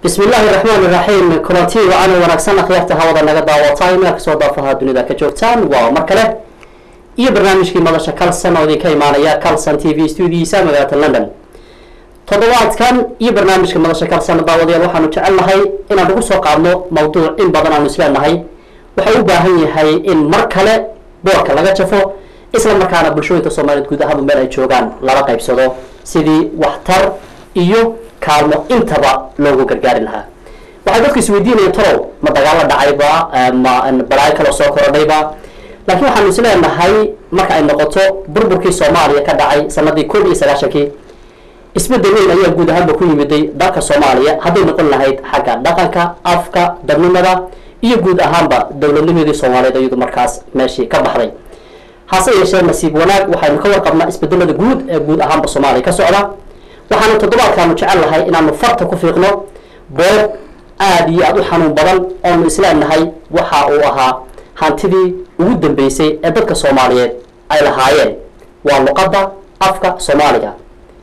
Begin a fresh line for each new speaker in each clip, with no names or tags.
bismi illaahi raxmaan iraxiim kulanti wacan wanaagsan akhyaarta hawada naga daawatay meel kasoo daafaha dunida ka joogtaan waa mar kale iyo barnaamijkii madasha calson oo idinka imaanaya calson t v stuudiyiisa magaalada london toddobaadkan iyo barnaamijka madasha calson daawadayaal waxaanu jecelnahay inaan ugu soo qaadno mawduuc in badan aanu isleenahay waxau u baahan yahay in mar kale boorka laga jafo isla markaana bulshooyinka soomaaliyeed guud ahaanba meel ay joogaan lala qaybsado sidii waxtar iyo kaalmo intaba loogu gargaari lahaa waxay dadku isweydiinayeen talow ma dagaalo dhacayba ma balaayo kaloo soo korodhayba laakiin waxaanu is leenahay marka ay noqoto burburkii soomaaliya ka dhacay sanadii kun iyo sagaashankii isbedel weyn ayaa guud ahaanba ku yimiday dalka soomaaliya hadday noqon lahayd xagga dhaqanka afka dadnimada iyo guud ahaanba dowladnimadii soomaaliyeed iyadu markaas meeshii ka baxday hase yeeshee nasiib wanaag waxaynu ka warqabnaa isbedelada guud ee guud ahaanba soomaaliya ka socda waxaanu toddobaadkaanu jecel lahay inaanu farta ku fiiqno boob aada iyo aada u xanuun badan oonu isleenahay waxa uu ahaa hantidii ugu dambeysay ee dadka soomaaliyeed ay lahaayeen waa luqadda afka soomaaliga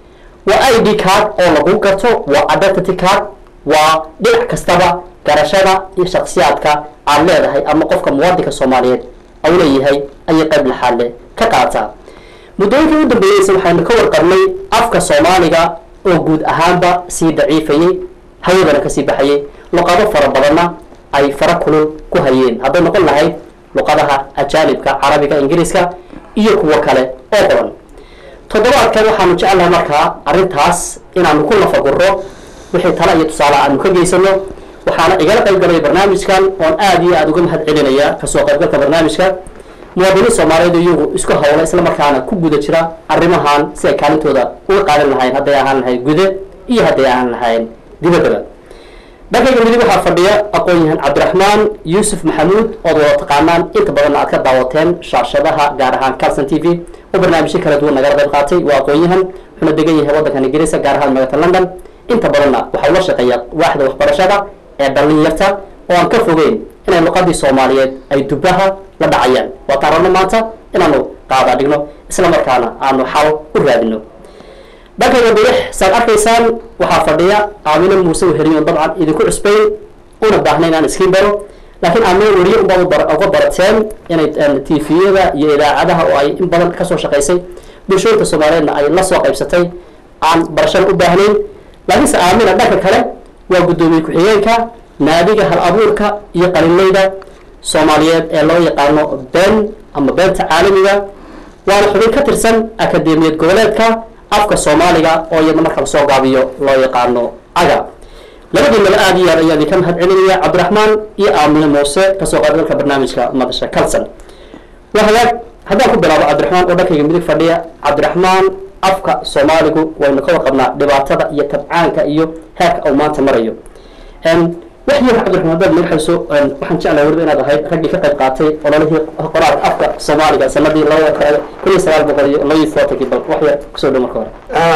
waa i d card oo lagu garto waa identity card waa dhinac kastaba garashada iyo shaksiyaadka aad leedahay ama qofka muwaadinka soomaaliyeed au leeyahay ayay qayb laxaadle ka qaataa muddooyinkii u dambeeyeysa waxaynu ka warqabnay afka soomaaliga oo guud ahaanba sii daciifayey hawadana kasii baxayay luqado fara badanna ay fara kulul ku hayeen hadday noqon lahayd luqadaha ajaanibka carabiga ingiriiska iyo kuwo kale oo badan toddobaadkan waxaanu jecelnahay markaa arrintaas inaanu ku lafaguro wixii tala iyo tusaale aanu ka geysano waxaana igala qayb galay barnaamijkan oon aada iyo aada uga mahad celinaya kasoo qaybgalka barnaamijka muwaadiniin soomaaliyeed iyagu isku hawla isla markaana ku guda jira arrimahan si ay kaalintooda uga qaadan lahayn hadday ahaan lahayn gude iyo hadday ahaan lahayn dibaddaba dhankayga midig waxaa fadhiya aqoon-yahan cabdiraxmaan yuusuf maxamuud ood wada taqaanaan inta badanna aad ka daawateen shaashadaha gaar ahaan calson t v oo barnaamijyo kala duwan nagala qayb qaatay waa aqoon-yahan wuxuuna degan yahay waddankan ingiriiska gaar ahaan magaalada london inta badanna waxau la shaqeeya waaxda waxbarashada ee dhalinyarta oo aan ka fogeyn inay luqadii soomaaliyeed ay dubaha la dhacayaan waataan rabno maanta inaanu qaada dhigno isla markaana aanu xal u raadino dhankayga bidix saad arkaysaan waxaa fadhiya aamino muuse weheliyo dabcan idinku cusbayn una baahna inaan iskiin baro laakiin aamino weriye unbaad uga barateen inay tviyada iyo idaacadaha oo ay in badan kasoo shaqaysay bulshooyinka soomaaliyeedna ay la soo qaybsatay aan barashada u baahnayn laakiinse aamina dhanka kale waa guddoomiye ku-xigeenka naadiga hal abuurka iyo qalinleyda soomaaliyeed ee loo yaqaano been ama beenta caalamiga waana xubin ka tirsan akademiyad goboleedka afka soomaaliga oo iyadna marka lasoo gaabiyo loo yaqaano aga labadiinaba aada iyo aad ayaa idinka mahad celinaya cabdiraxmaan iyo aamine muuse kasoo qaybgalka barnaamijka madasha calson waa hagaag haddaan ku bilaabo cabdiraxmaan oo dhankayga midig fadhiya cabdiraxmaan afka soomaaligu waynu ka warqabnaa dhibaatada iyo tabcaanka iyo heerka uu maanta marayo wax yar cabdiraxmaan hadaad magaxayso waxaan jeclahay weliba inaad ahayd raggii ka qayb qaatay ololihii qoraalka afka soomaaliga sanadii labada kun iyo sagaal boqol iyo labaiyo tobankii bal wax yar kusoo dhow marka hore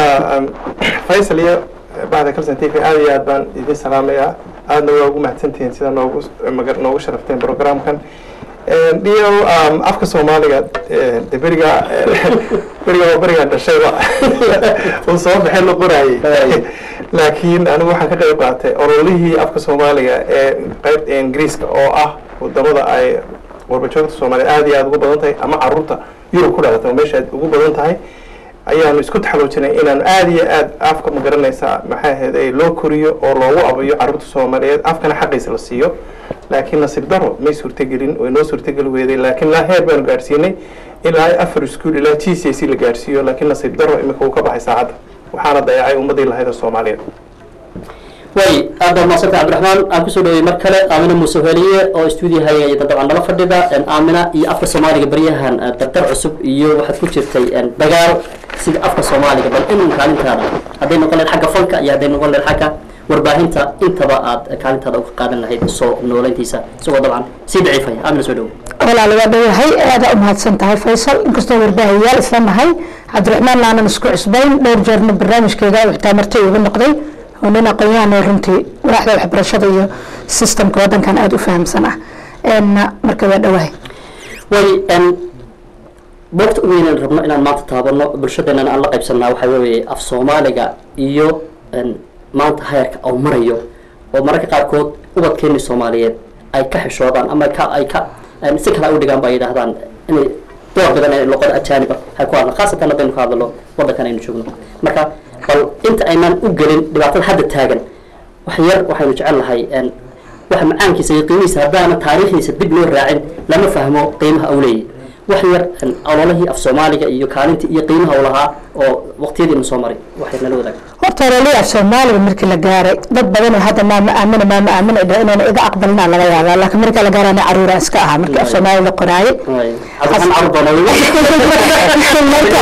faysal iyo bahda calson t v aada iyo aad baan idin salaamayaa aadna waa ugu mahadsantihiin sida noogu maga noogu sharafteen programkan dhiyo afka soomaaliga de beriga beriga berigaan dhashayba uu soo baxay la qoraayey laakiin anigu waxaan ka qayb qaatay ololihii afka soomaaliga ee qeybta ingiriiska oo ah wadamada ay warbajoogta soomaaliya aada iyo aada ugu badan tahay ama caruurta yurub ku dhalatay oo meesha aad ugu badan tahay ayaanu isku taxaluujinay inaanu aada iyo aad afka ma garanaysaa maxay ahayd ay loo koriyo oo loogu abayo caruurta soomaaliyeed afkana xaqiisa la siiyo laakiin nasiib daro may suurtagelin way noo suurtageli weyday laakiin ilaa heer baanu gaadhsiinay ilaa afar ischool ilaa g c c la gaadhsiiyo laakiin nasiib daro imika uu ka baxay saacadda waxaana dayacay ummadii lahayd oo soomaaliyeed
way aad baad mahadsantay cabdiraxmaan aan kusoo dhawey mar kale aamina muuse heliye oo stuudiyahay dabcan nala fadhida aamina iyo afka soomaaliga baryahan dardar cusub iyo waxaad ku jirtay dagaal sida afka soomaaliga bal in kaalintaada hadday noqon lahayd xagga fanka iyo hadday noqon lahayd xagga warbaahinta intaba aad kaalintaada uga qaadan lahayd soo nooleyntiisa isagoo dabcan sii daciifaya aamina soo dhowo
walaal waa dhowahay aada u mahadsan tahay faysal inkastoo warbaahiyaal isla nahay cabdiraxmaan aanan isku cusbayn dhowr jeerna barnaamijkeyga xitaa marti uga noqday oo nin aqoon-yahan runtii waaxda waxbarashada iyo systemka waddankan aada u fahamsan ah marka waa dhowahay
way boogta u weynaan rabno inaan maanta taabano bulshadeenana aan la qaybsanaa waxaa weeye af soomaaliga iyo maanta heerka au marayo oo mararka qaarkood ubadkeeni soomaaliyeed ay ka xishoodaan ama ka ay ka si kale ay u dhigaan ba ay yidhahdaan inay door badan ee luqada ajaaniba ay ku hadlaan khaasatan haddaynu ka hadlano waddankan aynu joogno marka bal inta aynaan u gelin dhibaatada hadda taagan wax yar waxaynu jecel lahay waxa macaankiisa iyo qiimihiisa haddaana taariikhdiisa dib loo raacin lama fahmo qiimaha uu leeyahy wax yar ololihii af soomaaliga iyo kaalintii iyo qiimaha uu lahaa oo waqtiyadiina soo maray waxay nala wadaag
horta ololihii af soomaaliga markii la gaaray dad badan oo hadda maama aamina maama aamina dha inayna iga aqbalina laga yaabaa laakiin marka la gaarana caruura iska ahaa markii af soomaaliga la qoraayay
cabdixaan carur doona
marka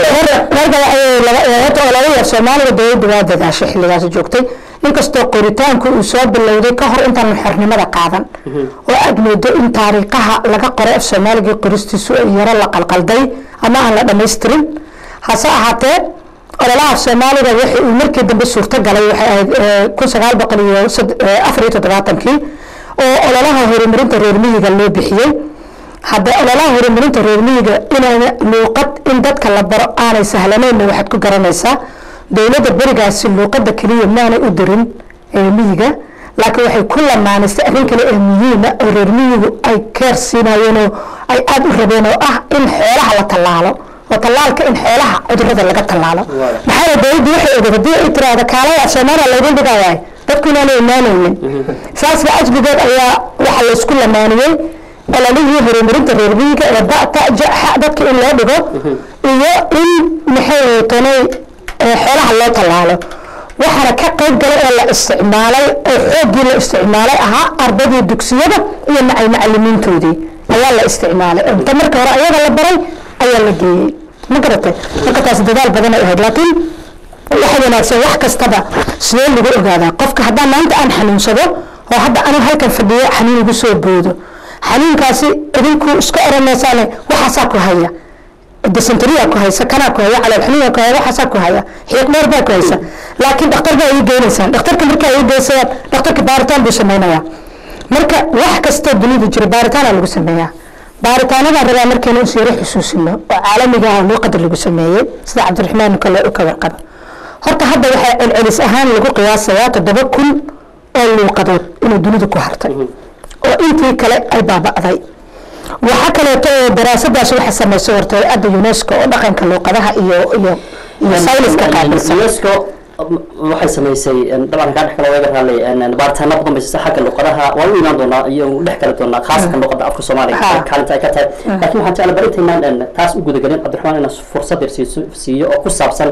horta ololihii af soomaaliga dowladda waa dadaashay xilligaas joogtay inkastoo qoritaanku uu soo bilowday ka hor intaan xornimada qaadan oo aad moodo in taariikhaha laga qoray af soomaaliga qoristiisu ay yaro la qalqalday ama aan la dhamaystirin hase ahaatee ololaha af soomaaliga wixii uu markii dambe suurto galay waxay ahayd kun sagaal boqol iyo afar iyo toddobaatankii oo ololaha horumarinta reer miyiga loo bixiyey hadda ololaha horumarinta reer miyiga inayna luuqad in dadka la baro aanay sahlanaynna waxaad ku garanaysaa dowladda berigaasi luuqada keliya maanay u dirin miyiga laakiin waxay ku lamaanaysay arrin kale ee muhiima oo reer miyigu ay keer siinayeen oo ay aada u rabeen oo ah in xoolaha la tallaalo oo tallaalka in xoolaha cudurada laga tallaalo maxaa dowladdu waxay ogeed haddii ay tiraahdo kaalay af soomaaliya laydin dhigayahay dadku inaanay imaanaynin saasba ajbigeed ayaa waxaa laysku lamaaniyey ololihii horumarinta reer miyiga ee bata jaxa dadka in loo dhigo iyo in maxay tanay xoolaha loo tallaalo waxaana ka qayb galay oo la isticmaalay oo xooggii la isticmaalay ahaa ardadii dugsiyada iyo macay macalimiintoodii ayaa la isticmaalay inta marka hore ayaga la baray ayaa la geeyey ma garatay marka taas dadaal badan ay ahayd laakiin waxa wanaagsan wax kastaba sidee lagu ogaadaa qofka haddaan maanta aan xanuunsado oo hadda anu halkan fadhiyo xanuun igu soo boodo xanuunkaasi idinku iska oranaysaane waxaasaa ku haya dysenteria ku haysa kanaa ku haya calool xanuuna ku haya waxaasaa ku haya xiiq dheer baa ku haysa laakiin dhakhtar baa ii geynaysaan dhakhtarka markaa ii geysayaan dhakhtarka baaritaan buu samaynayaa marka wax kastoo dunida jira baaritaana lagu sameeyaa baaritaanadaan rabaa markaynu is yaro xusuusino oo caalamiga ah luuqada lagu sameeyey sida cabdiraxmaan kale u ka warqaba horta hadda waxaa celcelis ahaan lagu qiyaasayaa toddoba kun oo luuqadood inuu dunidu ku hartay oo intii kale ay baaba'day waxa kaleeto oo daraasadaas waxa sameysay horta adda unesco oo dhaqanka luuqadaha iyo iyo iyo sayniska qaabilsan
unesco waxay samaysay dabcan kaa dhex kale waga raallay baaritaano badan bay siisa xagga luqadaha waan u imaan doonaa iyo dhex kala doonaa khaasatan luqada afka soomaaliga kaalinta ay ka tahay laakiin waxaan jecla bal intaynaan taas u gudagelin cabdiraxmaan inaan fursad yar siiso siiyo oo ku saabsan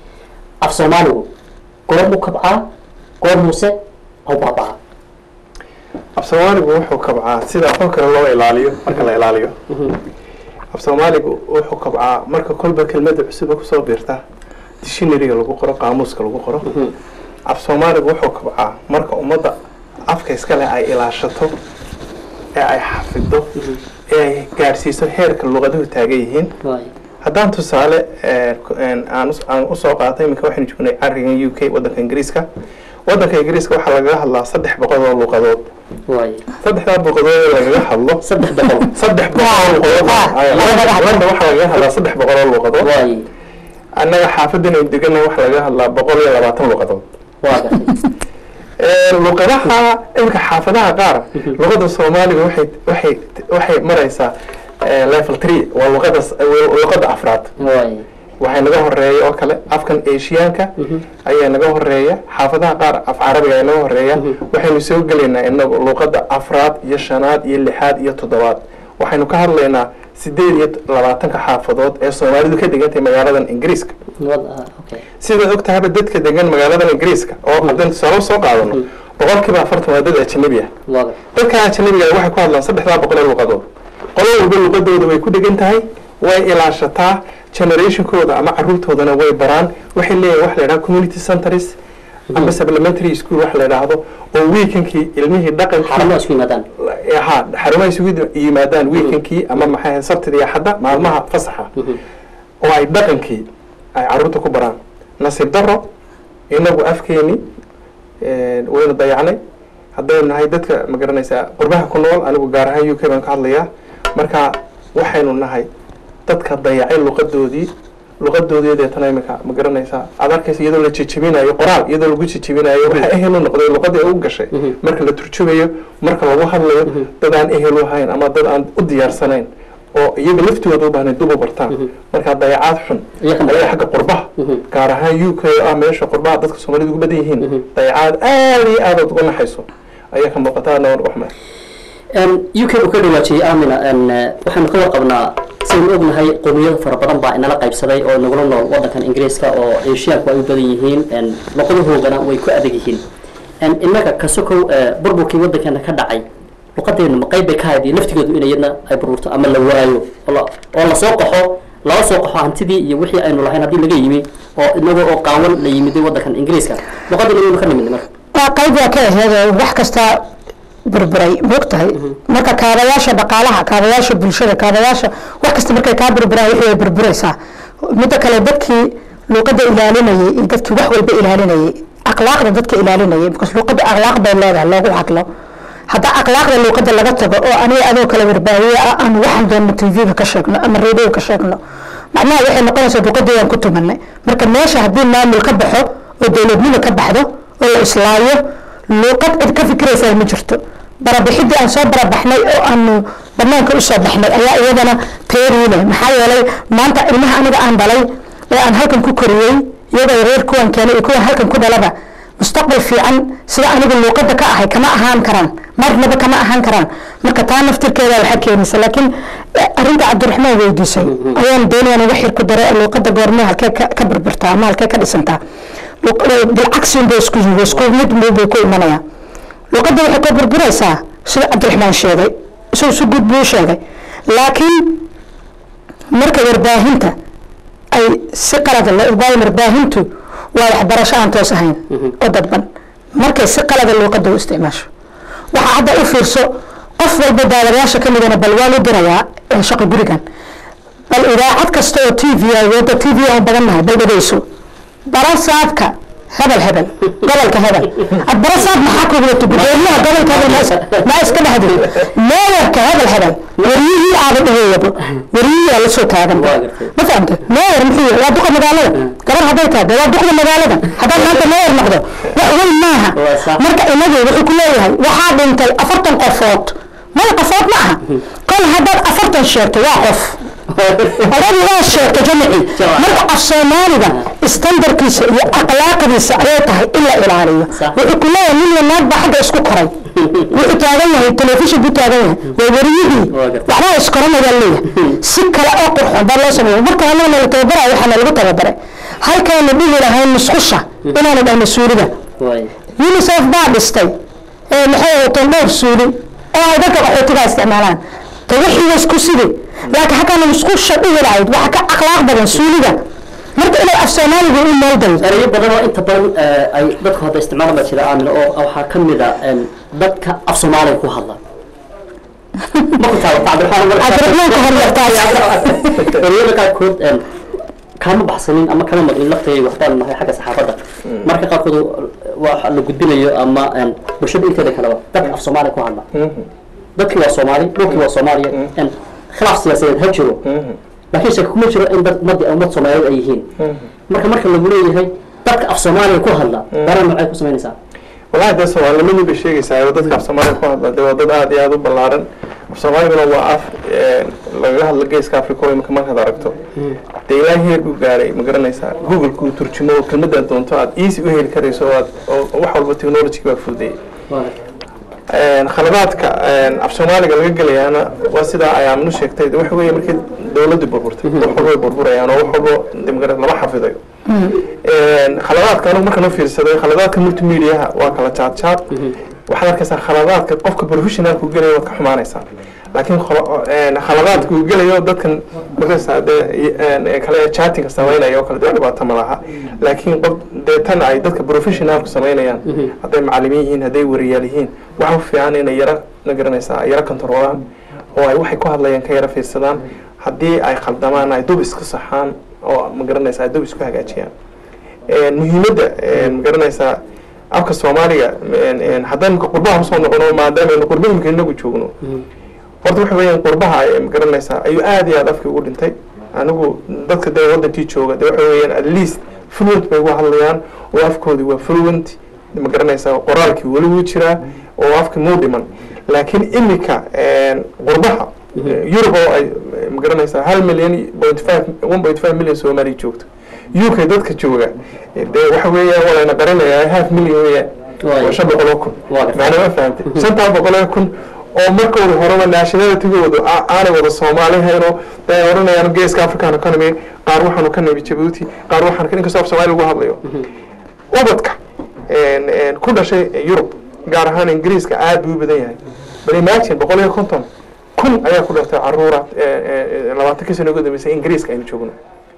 af soomaaligu goormuu kabcaa goormuuse au baabaa
af soomaaligu wuxuu kabcaa sida aqoon kale loo ilaaliyo marka la ilaaliyo af soomaaligu wuxuu kabcaa marka kolba kelmada cusuba kusoo biirta dictionaryga lagu qoro qaamuuska lagu qoro af soomaaligu wuxuu kabcaa marka ummadda afka iska leh ay ilaashato ee ay xafido ee ay gaadhsiiso heerka luqaduhu taagan yihiin haddaan tusaale aan usoo qaatay iminka waxaynu joognay carigan u k waddanka ingiriiska waddanka ingiriiska waxaa lagaga hadlaa saddex boqol oo luuqadood saddexdaa luuqadood ee lagaga hadlo
saddex boqol
saddex boqol oo luuqadood landa waxaa lagaga hadlaa saddex boqol oo luuqadood annaga xaafaddan aynu degana waxaa lagaga hadlaa boqol iyo labaatan luuqadood
waa gartay
luqadaha imika xaafadaha qaar luqada soomaaliga waxay waxay waxay maraysaa level three waa luqada luqada afraad waxay naga horeeya oo kale afkan asiyaanka ayaa naga horeeya xaafadaha qaar af carabiga ayaa naga horeeya waxaynu soo gelaynaa inagu luqada afraad iyo shanaad iyo lixaad iyo toddobaad waxaynu ka hadlaynaa sideed iyo labaatanka xaafadood ee soomaalidu ka degantahay magaaladan ingiriiska sidaad og tahayba dadka degan magaaladan ingiriiska oo haddaan tusaale soo qaadano boqolkiiba afartan waa dad ajanabi ah dadka ajanabiga waxay ku hadlaan saddexdaa boqol ee luqadood qolo walba luqadooda way ku dhegan tahay way ilaashataa generationkooda ama caruurtoodana way baraan waxay leeyihin wax la yidhaha community centers ama supplementary school wax la yidhaahdo oo weekankii ilmihii dhaqankii
xarumaha isku yimaadaan
ha xarumaha isugu yimaadaan weekankii ama maxay sabtida iyo xadda maalmaha fasaxa oo ay dhaqankii ay caruurta ku baraan nasiib daro inagu afkeeni waynu dayacnay haddaynu nahay dadka ma garanaysaa qurbaha ku nool anigu gaar ahaan u k baan ka hadlayaa marka waxaynu nahay dadka dayacay luqadoodii luqadoodii deetana imika ma garanaysaa aad arkaysa iyadoo la jejebinayo qoraal iyadoo lagu jejebinayo waxaa ehel u noqday luqadii u gashay marka la turjumayo marka lagu hadlayo dad aan ehel u ahayn ama dad aan u diyaarsanayn oo iyaga laftooda u baahnayd dib u bartaan marka dayacaad xun
Iyaga ka
ayaa xagga qurbaha gaar ahaan u k ah meesha qurbaha dadka soomaalida ugu badan yihiin dayacaad aad iyo aad uga naxayso ayaa ka muuqata adna waan uga xumahay
u k uu ka dhawaajiyey amina waxaanu ka warqabnaa saynu ognahay qowmiyado fara badan baa inala qaybsaday oo nagula nool wadankan ingiriiska oo eeshiyaanku ay u badan yihiin luqadahoogana way ku adag yihiin innaga kasokow burburkii wadankeena ka dhacay luqadeenu ma qayb bay ka hayd iyo laftigeedu in iyadna ay burburto ama la waayo oo la- oo lasoo qaxo lala soo qaxo hantidii iyo wixii aynu lahayn haddii laga yimi oo inaga oo qaawan la yimiday wadankan ingiriiska luqadina waynu ka nimidnay marka
waa qayb waa ka aheed wax kasta burburay moogtahay marka kaabayaasha dhaqaalaha kaabayaasha bulshada kaabayaasha wax kasta markay kaa burburaan wixii ay burburaysaa midda kale dadkii luuqadda ilaalinayay iyo dadkii wax walba ilaalinayay akhlaaqda dadka ilaalinayay because luuqadda akhlaaq bay leedahay loogu hadlo hadda akhlaaqda luuqadda laga tago oo aniga adoo kale warbaahiye ah aan waxaan doonno tv-ga ka sheegno ama radio ka sheegno macnaha waxay noqonaysaa luuqadii aan ku tumanay marka meesha haddii maamul ka baxo oo dowladnimo ka baxdo oo la islaayo luuqad cid ka fikiraysaa ma jirto barabixidii aan soo barabaxnay oo aanu banaanka usoo baxnay ayaa iyadana teerii leh maxaa yeelay maanta ilmaha aniga aan dhalay ee aan halkan ku koriyey iyagoo reer kuwan keenay iyo kuwan halkan ku dhalaba mustaqbal fiican sida aniga luuqada ka ahay kama ahaan karaan marnaba kama ahaan karaan marka taa naftirkeeda waxaa keenaysa laakiin eh, arrinta cabdiraxmaan weydiisay ayaan doonayaan uga xir ku daray luuqada goormee halkee ka ka burburtaa ama halkee ka dhisantaa Luq- eh, bilcagsi unbay isku yihiin isku mid bay ku imanayaan luuqadda waxay ka burburaysaa sida cabdiraxmaan sheegay isagoo si guud buu u sheegay laakiin marka warbaahinta ay si qalada la waayo warbaahintu waa waxbarasho aan toos ahayn oo dadban markay si qalada luuqadda u isticmaasho waxaa hadda u fiirso qof walba daawadayaasha ka midana bal waa lu dirayaa ee shaqo gurigan bal idaacad kasta oo t v ay wadda t v aan badannahay bal dhegeyso barasaabka hebel hebel gobolka hebel ad barasaab maxaa ku wadato gudoomiyaha gobolka hebel ma is- ma iska dhexdi meeyarka hebel hebel wariyihii aada dhaheeyaba wariyihii aa lasoo taagan
Waa gartay.
ma fahamte meeyar muxuu yahay waa duqa magaalada gabar hadday tahay dee waa duqda magaalada haddaad maanta meeyar noqdo wax weyn maaha
Waa sax.
marka inagu wuxuu ku leeyahay waxaa dhintay afartan qofood maya qofood ma aha kol haddaad afartan sheegto waa qof oradi waa sheegto jamaci
Jamac.
marka af soomaaliga standarkiisa iyo akhlaaqdiisa ayay tahay in la ilaaliyo
Sax.
wuxuu ku leeyahay nin iyo naag baa xagga isku koray wuxuu taagan yahay telefishin buu taagan yahay waa wariyihii
Waa gartay.
waxbaa iskoranaya leeyahay si kale oo qurxoon baa loo sameeya marka annaga nala tababaraya waxaana lagu tababaray halkaanu dhihi lahayn musqusha inaanu dhahno suuliga
waay
unicef baa dhistay ee maxay wateen dhowr suuli oo ay dadka qaxootiga isticmaalaan te wixii way isku sidi laakiin halkaana musqusha dhihi lahayd waxa ka akhlaaq badan suuliga marka inay af soomaaliga u meeldayo
erayo badan oo inta badan eh, ay dadku hadda isticmaalan baa jira aamin oo waxaa ka mid a em, dadka af soomaaliga ku hadla ma ku taabata
cabdiraxmaan ka horyartaas
ereyada qaarkood em, kama baxsanin ama kama maqlin laftayga waxbaan nahay xagga saxaafadda marka qaarkood waa la gudbinayo ama em, bulshada inteeda kaleba dadka af soomaaliga ku hadla dadkii waa soomaali dhulkii waa soomaaliya em, khilaaf siyaasadeed ha jiro laakiin shaki kuma jiro in dad ummad ummad soomaaliyeed ay yihiin marka marka lagu leeyahay dadka af soomaaliga ku hadla dareen noocay ku samaynaysaa
wallahi dee soomaalinimadii bay sheegaysaa oo dadka af soomaaliga ku hadla dee waa dad aad iyo aad u ballaaran af soomaaliguna waa af eh, lagaga hadla geeska africa oo imika markaad aragto dee ilaa heer buu gaaray ma garanaysaa google kuu turjumo oo kelmadaad doonto aad easy u heli karayso oo aad oo wax walba technology baa fududeeyey Een, khaladaadka een, af soomaaliga laga gelayaana waa sidaa ay aaminu sheegtay de waxa weeye markii dowladdu burburtay wax walba way burburayaan oo wax walba de magara lama xafidayo Een, khaladaadka anigu markaan u fiirsaday khaladaadka multimediaha waa kala jaad jaad waxaad arkaysaa khaladaadka qofka professionalku gelaya waad ka xumaanaysaa laakiin kholo- een, khaladaadka uu gelayo dadkan markaysaa dee een, ee kale chattinga samaynaya oo kale dee dhibaato ma laha laakiin qof dee tan ay dadka professionalku samaynayaan hadday macalimiin yihiin hadday wariyaal yihiin waxa u fiican inay yara ma garanaysaa yara kontarolaan oo ay waxay ku hadlayaan ka yara fiirsadaan haddii ay khaldamaan ay dub iska saxaan oo ma garanaysaa ay dub isku hagaajiyaan Een, muhiimadda een, ma garanaysaa afka soomaaliga een, een, haddaynu ka qurbaha usoo noqono maadaamanu qurba imika inagu joogno horta waxa weeyaan qurbaha ay ma garanaysaa ayuu aad iyo aad afkii ugu dhintay anigu dadka dee wadankii jooga de waxa weeyaan at least fluent bay uga hadlayaan oo afkoodii waa fluent ma garanaysaa qoraalkii weli wuu jiraa oo afka muu dhiman laakiin imika qurbaha yurub oo ay ma garanaysaa hal milyan point five one point five milyan soomaaliya joogto u k dadka jooga dee waxa weeyaan waa layna qarinayaa half million weeyaan waa shan boqol oo kun
Waa gartay.
macnaa ma fahamtay shantaa boqol oo kun oo markooda horeba nationalitigooda a- aanay wada soomaaliheenoo day odhanayaan geeska african economy qaar waxaanu ka nimi jabuuti qaar waxaan ka inkastoo af soomaali lagu hadlayo ubadka een, een, ku dhashay yurub gaar ahaan ingiriiska aad buu u badan yahay bal imagine boqol iyo konton kun ayaa ku dhaftay caruura labaatan ka sano ugu dambeysay ingiriiska aynu joogno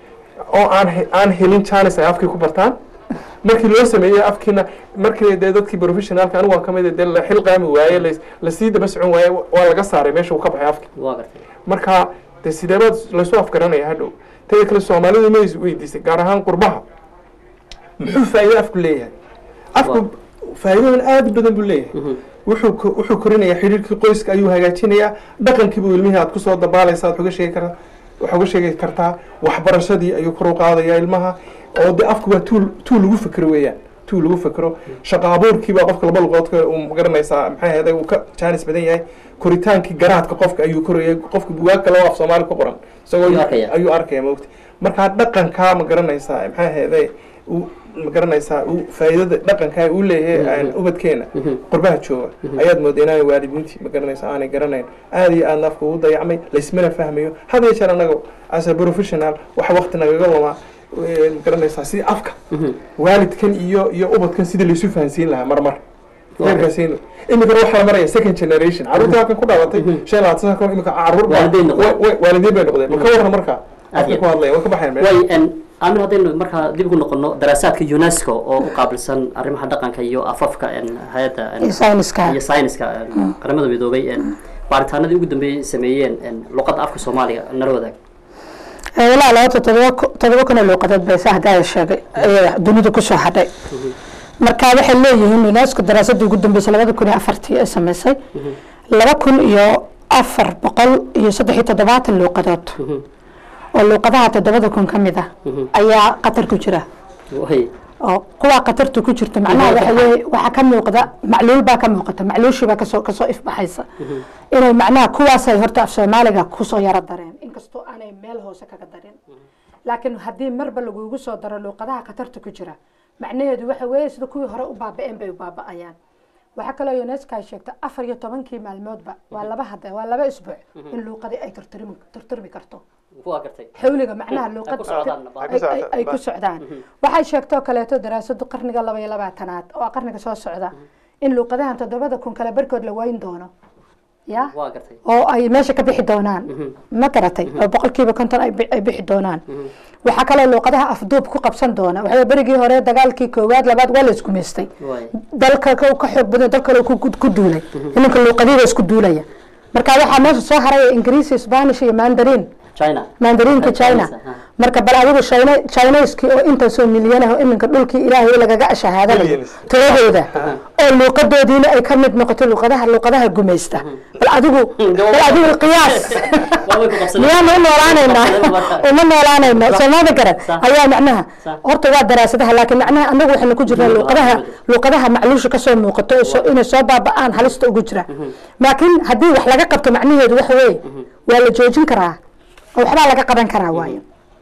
oo aan he- aan helin chance ay afkii ku bartaan markii loo sameeyey afkiina markii dee dadkii professionalka anigu waan ka mid ah, dee la xil qaami waaye la- lasii daba socon waaye waa laga saaray meesha uu ka baxay afki
waa gartay
marka dee sideebaad laysu afgaranaya hadhow teda kale soomaalidu ma is weydiisay gaar ahaan qurbaha muxuu faa'iido afku leeyahay afku faa'iidooyin aad u badan buu leeyahay wuxuu ko- wuxuu korinayaa xidhiirkii qoyska ayuu hagaajinayaa dhaqankiibuu ilmihii aad kusoo dabaalaysa aad uga sheegi kartaa wax uga sheegi kartaa waxbarashadii ayuu kor u qaadayaa ilmaha oo de afku waa tuul tuul lagu fikro weeyaan tuul lagu fikro shaqo abuurkiibaa qofka laba luqood uu magaranaysaa maxay ahayd uu ka jaanis badan yahay koritaankii garaadka qofka ayuu korayay qofka bugaag kale oo af soomaali ku qoran isagoo
Ayuu arkaya.
ayuu arkaya maogta markaa dhaqankaa ma garanaysaa maxay ahayd uu ma garanaysaa uu faa'iidada dhaqankaa uu leeyahay aan ubadkeena qurbaha jooga ayaad moodaa inaanay waalidiintii ma garanaysaa aanay garanayn aad iyo aadna afka ugu dayacmay laysmana fahmayo had iyo jeer anaga as a professional waxa waqti nagaga lumaa eh, ma garanaysaa si afka waalidkan iyo iyo ubadkan sidii laysu fahansiin lahaa marmar heerkaasiin imikana waxaa la maraya second generation caruurta halkan ku dhalatay shan iyo labaatan sano kahor imika caruur baa-
Waalidiin noqdeen.
wa- wa- waalidiin bay noqdeen ma ka warran markaa
Aad
afka
iyo
ku hadlaya way ka baxayan meesha
way en amin haddaynu markaa dib ugu noqono daraasaadka unesco oo u qaabilsan arrimaha dhaqanka iyo afafka en hay-adda en
iyo sayniska
iyo sayniska en qaramada midoobay en baaritaanadii ugu dambeeyey sameeyeen en luqadda afka soomaaliga nala wadaag
Ee, ilaa labata todoba ku- todoba kun oo luuqadood bay sa haddaa sheegay ee dunida kusoo hadhay marka waxay leeyihiin unesco daraasadii ugu dambeysay labada kun iyo afartii ay samaysay laba kun iyo afar boqol iyo saddex iyo toddobaatan luuqadood oo luuqadaha toddobada kun ka mid ah ayaa qatar ku jira
way
oo kuwaa qatarta ku jirta macnaha waxa weeye waxaa ka muuqda macluul baa ka muuqata macluushii baa kasoo kasoo ifbaxaysa inay macnaha kuwaasay horta af soomaaliga kusoo yaro dareen inkastoo aanay meel hoose kaga darin laakiin haddii marba lagugu soo daro luuqadaha khatarta ku jira macnaheedu waxa weeye sida kuwii hore u baaba-een bay u baaba-ayaan waxaa kaloo unesco ay sheegtay afar iyo tobankii maalmoodba waa laba hada waa laba isbuuc in luuqadii ay tirtirmi tirtirmi karto
waa gartay
xawliga macnaha luuqad
ku socdaan.
ay- ay- ay ku socdaan waxay sheegtoo kaleeto daraasadu qarniga laba iyo labaatanaad oo qarniga soo socda in luuqadahan toddobada kun kale barkood la wayn doono ya
waa gartay
oo ay meesha ka bixi doonaan ma garatay oo boqolkiiba konton ay bi- ay bixi doonaan waxaa kaloo luuqadaha afduub ku qabsan doona waxaa berigii hore dagaalkii koowaad labaad waa la isku meystay
way
dalka ka ka xoog badan dal kale ku ku duulay iminka luuqadiiba isku duulaya marka waxaa meesha soo haraya ingiriisi spanish iyo mandarin
china
mandarinka china
ha.
marka bal adigu china chinaiskii oo intaasoo milyan ah oo iminka dhulkii ilaahay lagaga shahaadanayo
Millions.
tiradooda oo luuqadoodiina ay ka mid noqoto luuqadaha luuqadaha gumaysta bal adigu bal adigu qiyaas
waa way ku qabsadeen.
miyaanu u noolaanaynaa
Qabsadeen marka.
uma noolaanayno soomada garan
Sax.
ayaa macnaha
Sax.
horta waa daraasadaha laakiin macnaha anagu waxaynu ku jirnaa luuqadaha luuqadaha macluusha kasoo muuqato oo soo- inay soo baaba-aan halista ugu jira laakiin haddii wax laga qabto macnaheedu waxa weeye waa la joojin karaa oo waxbaa laga qaban karaa waayo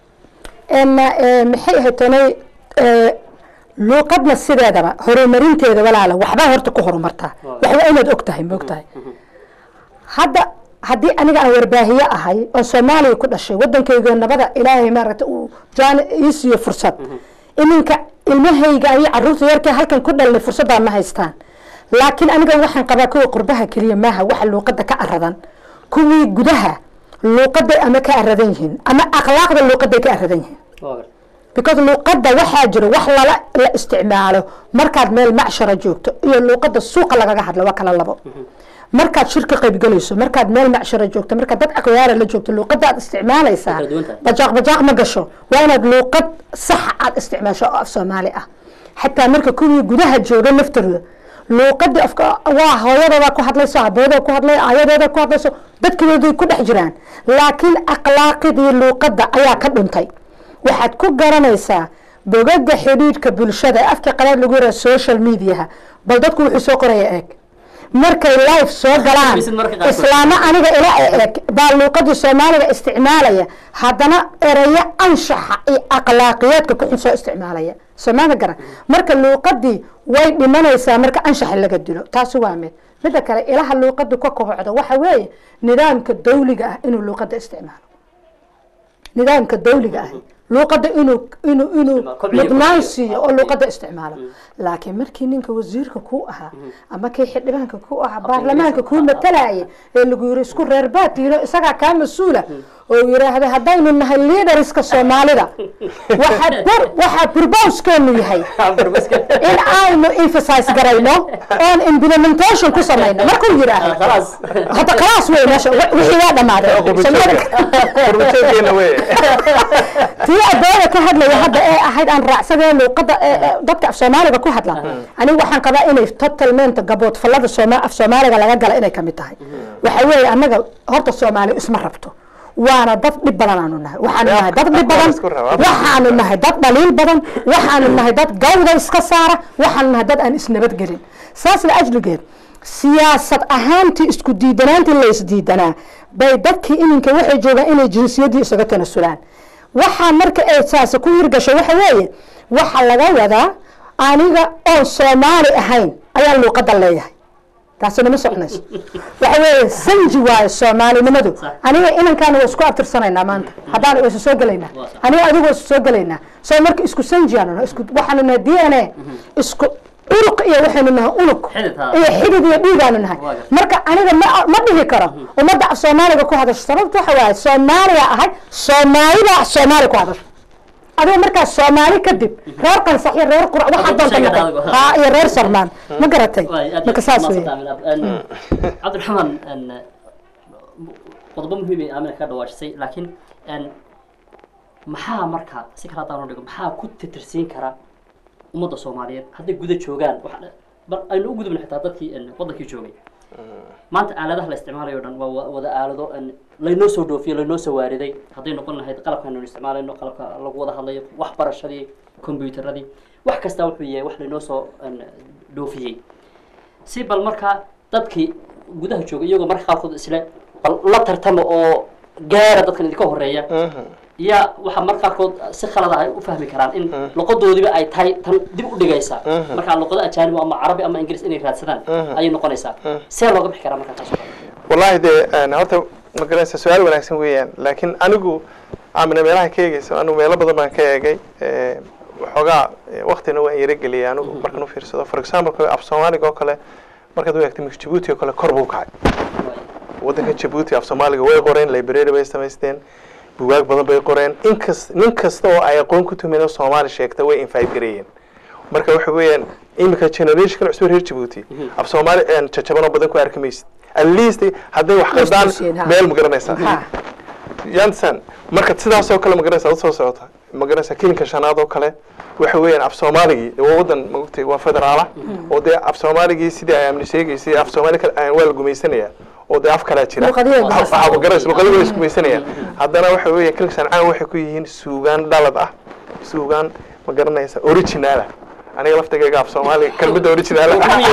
En, eh, maxay ahayd tanay eh, luuqadna sideedaba horumarinteeda walaala waxbaa horta ku horumartaa waxba inaad og tahay ma og tahay hadda haddii aniga aan warbaahiye ahay oo soomaaliya ku dhashay wadankayga nabada ilaahay maaragta uu jaan ii siiyo fursad iminka ilmahayga iyo caruurta yarkee halkan ku dhalnay fursaddaa ma haystaan laakiin aniga waxaan qabaa kuwa qurbaha keliya maaha waxa luuqada ka aradan kuwii gudaha luuqaday ama ka aradan yihiin ama akhlaaqda luuqaday ka aradan yihiin
waa gartay
because luuqada waxaa jiro wax lala la isticmaalo markaad meel macshara joogto iyo luuqada suuqa lagaga hadlo waa kala labo markaad shirka qaybgalayso markaad meel macshara joogto markaad dad akhyaara la joogto luuqada aad isticmaalaysaa
Way kala duwan tahay.
bajaaq bajaaq ma gasho waa inaad luuqad sax aad isticmaasho oo af soomaali ah xataa marka kuwii gudaha jooga naftooda luuqadii afka waa hooyadooda ku hadlayso aabooda ku hadlay ayadooda ku hadlayso dadkooday ku dhex jiraan laakiin akhlaaqidii luuqadda ayaa ka dhuntay waxaad ku garanaysaa bogaga xidhiidhka bulshada ee afka qalaad lagu yaraha social mediaha bal dadku wuxuu soo qoraya eeg markay live soo galaan
Bisid marka qaarkood.
islaamo aniga ila eeg baa luuqadii soomaaliga isticmaalaya haddana erayo anshaxa iyo akhlaaqiyaadka ku xun soo isticmaalaya soomaalida garan marka luuqadii way dhimanaysaa marka anshaxa laga dilo taasi waa mid midda kale ilaha luuqadu ka kobocda waxa weeye nidaamka dawliga ah inuu luuqada isticmaalo nidaamka dawliga ah luuqada inuu inuu inuu
Kobciyo,
mudnaan
kobciyo.
siiyo oo luuqada isticmaalo laakiin markii ninka wasiirka ku ahaa ama kii xildhibaanka ku ahaa baarlamaanka kuu matalaya ee lagu yiri isku reer baatiino isagaa kaa mas-uula oo yiraahda haddaynu nahay leaderska soomaalida waxaa bur waxaa burbowskeenu yahay in aynu emphasize garayno oon implementation ku samayno markuu yiraahdo
khalaas
hadda khalaas wey meesha wi- wixii waa dhammaaday
qurbajooggeena wey
tii adooda ka hadlaya hadda ee ahayd aan raacsadee luuqada ee- ee dadka af soomaaliga ku hadla anigu waxaan qabaa inay totalmente gabood fallada sooma af soomaaliga laga gala inay kamid tahay waxa weeye annaga horta soomaali isma rabto waana dad dhib badan aanu nahay waxaanu nahay dad dhib badan
Isku raba.
waxaanu nahay dad dhaliil badan waxaanu nahay dad gawda iska saara waxaanu nahay dad aan isnabadgelin saas la ajligeed siyaasad ahaantii isku diidanaantii la isdiidanaa bay dadkii iminka waxay joogaan inay jinsiyaddii isaga tanasulaan waxaa marka ay saasi ku hirgasho waxa weeye waxa laga wadaa aniga oon soomaali ahayn ayaan luuqadda leeyahay taasina ma soconayso waxa weeye sanji waayo soomaalinimadu aniga inankaana waa isku abtirsanaynaa maanta haddaan waa isu soo gelaynaa aniga adigu waa isu soo gelaynaa soo marka isku sanji aanu nahay isku waxaanu nahay d n a isku uruq iyo waxaynu nahay unug
Xidid, ha.
iyo xidid iyo dhiigaanu nahay
Waa gartay.
marka aniga ma ma dhihi karo ummadda af soomaaliga ku hadasho sababta waxa waaye soomaaliya ahay soomaalida soomaali ku hadasho adiga markaas soomaali kadib reer qansax iyo reer qurac waxaa
Adigu
doonta
sheegad
noqon
adigu.
haa iyo reer sarmaan ma garatay
Waay, aad
marka
iyo
saas
aad
wey
mahadsantahay, Aamin Ab- en, cabdiraxmaan en, qodobo muhiim ay aamina ka dhawaajisay laakiin en, maxaa marka si kale haddaan u dhigo maxaa ku titirsiin kara ummadda soomaaliyeed hadday guda joogaan waxa- bal aynu u gudubna xitaa dadkii en, wadankii joogay maanta aaladaha la isticmaalayo o dhan waa wa- wada aalado en, laynoo soo dhoofiyo laynoo soo waariday hadday noqon lahayd qalabkaanu isticmaalayno qalabka lagu wada hadlayo waxbarashadii combyuteradii wax kastaa wuxuu yahay wax laynoo soo en, dhoofiyey si bal markaa dadkii gudaha jooga iyagoo marka qaarkood isle bal la tartama oo gaara dadkan idinka horeeya yaa waxaa marka qaarkood si khalad ah ay u fahmi karaan in luqadoodiba ay tahay tan dib u dhigaysa markaa luqado ajaanib ama carabi ama ingiriis inay raadsadaan ayay noqonaysaa see looga bixi karaa markaa taas oo kale
wallahi dee een, horta ma garanaysa su-aal wanaagsan weeyaan laakiin anigu aamina meelaha ka eegeyso anigu meelo badan baan ka eegay ee, waxoogaa ee, waqtina waan yarageliyay anigu markaan u fiirsado for example af soomaaliga oo kale markaad u eegtay mika jabuuti oo kale kor buu kacay waddanka jabuuti af soomaaliga way qoreen library bay samaysteen bugaag badan bay qoreen inkas nin kasta oo ay aqoon ku tumin oo soomaali sheegta way invite gareeyeen marka waxa weeyaan imika generationkan cusub reer jabuuti af soomaali een, jajaban oo badan ku arki maysid at least hadday wax qaldaan
Istusiyeen, ha.
meel ma garanaysaa
Ha.
yansan marka sidaas oo kale ma garanaysaa usoo socota ma garanaysaa kilinka shanaad oo kale waxa weeyaan af soomaaligii dee waa waddan maogtay waa federaala oo dee af soomaaligii sidii ay amni sheegaysay af soomaali kale aan- waa la gumaysanaya oo dee af kalaa jira
Luqadihii
Wax- waxaa ma garanaysa luqadihii waa isku gumaysanayaan haddana waxa weeya kilinka shancaan waxay ku yihiin suugaan dhalad ah suugaan ma garanaysa original ah aniga laftigayga af soomaaliga kelmadda original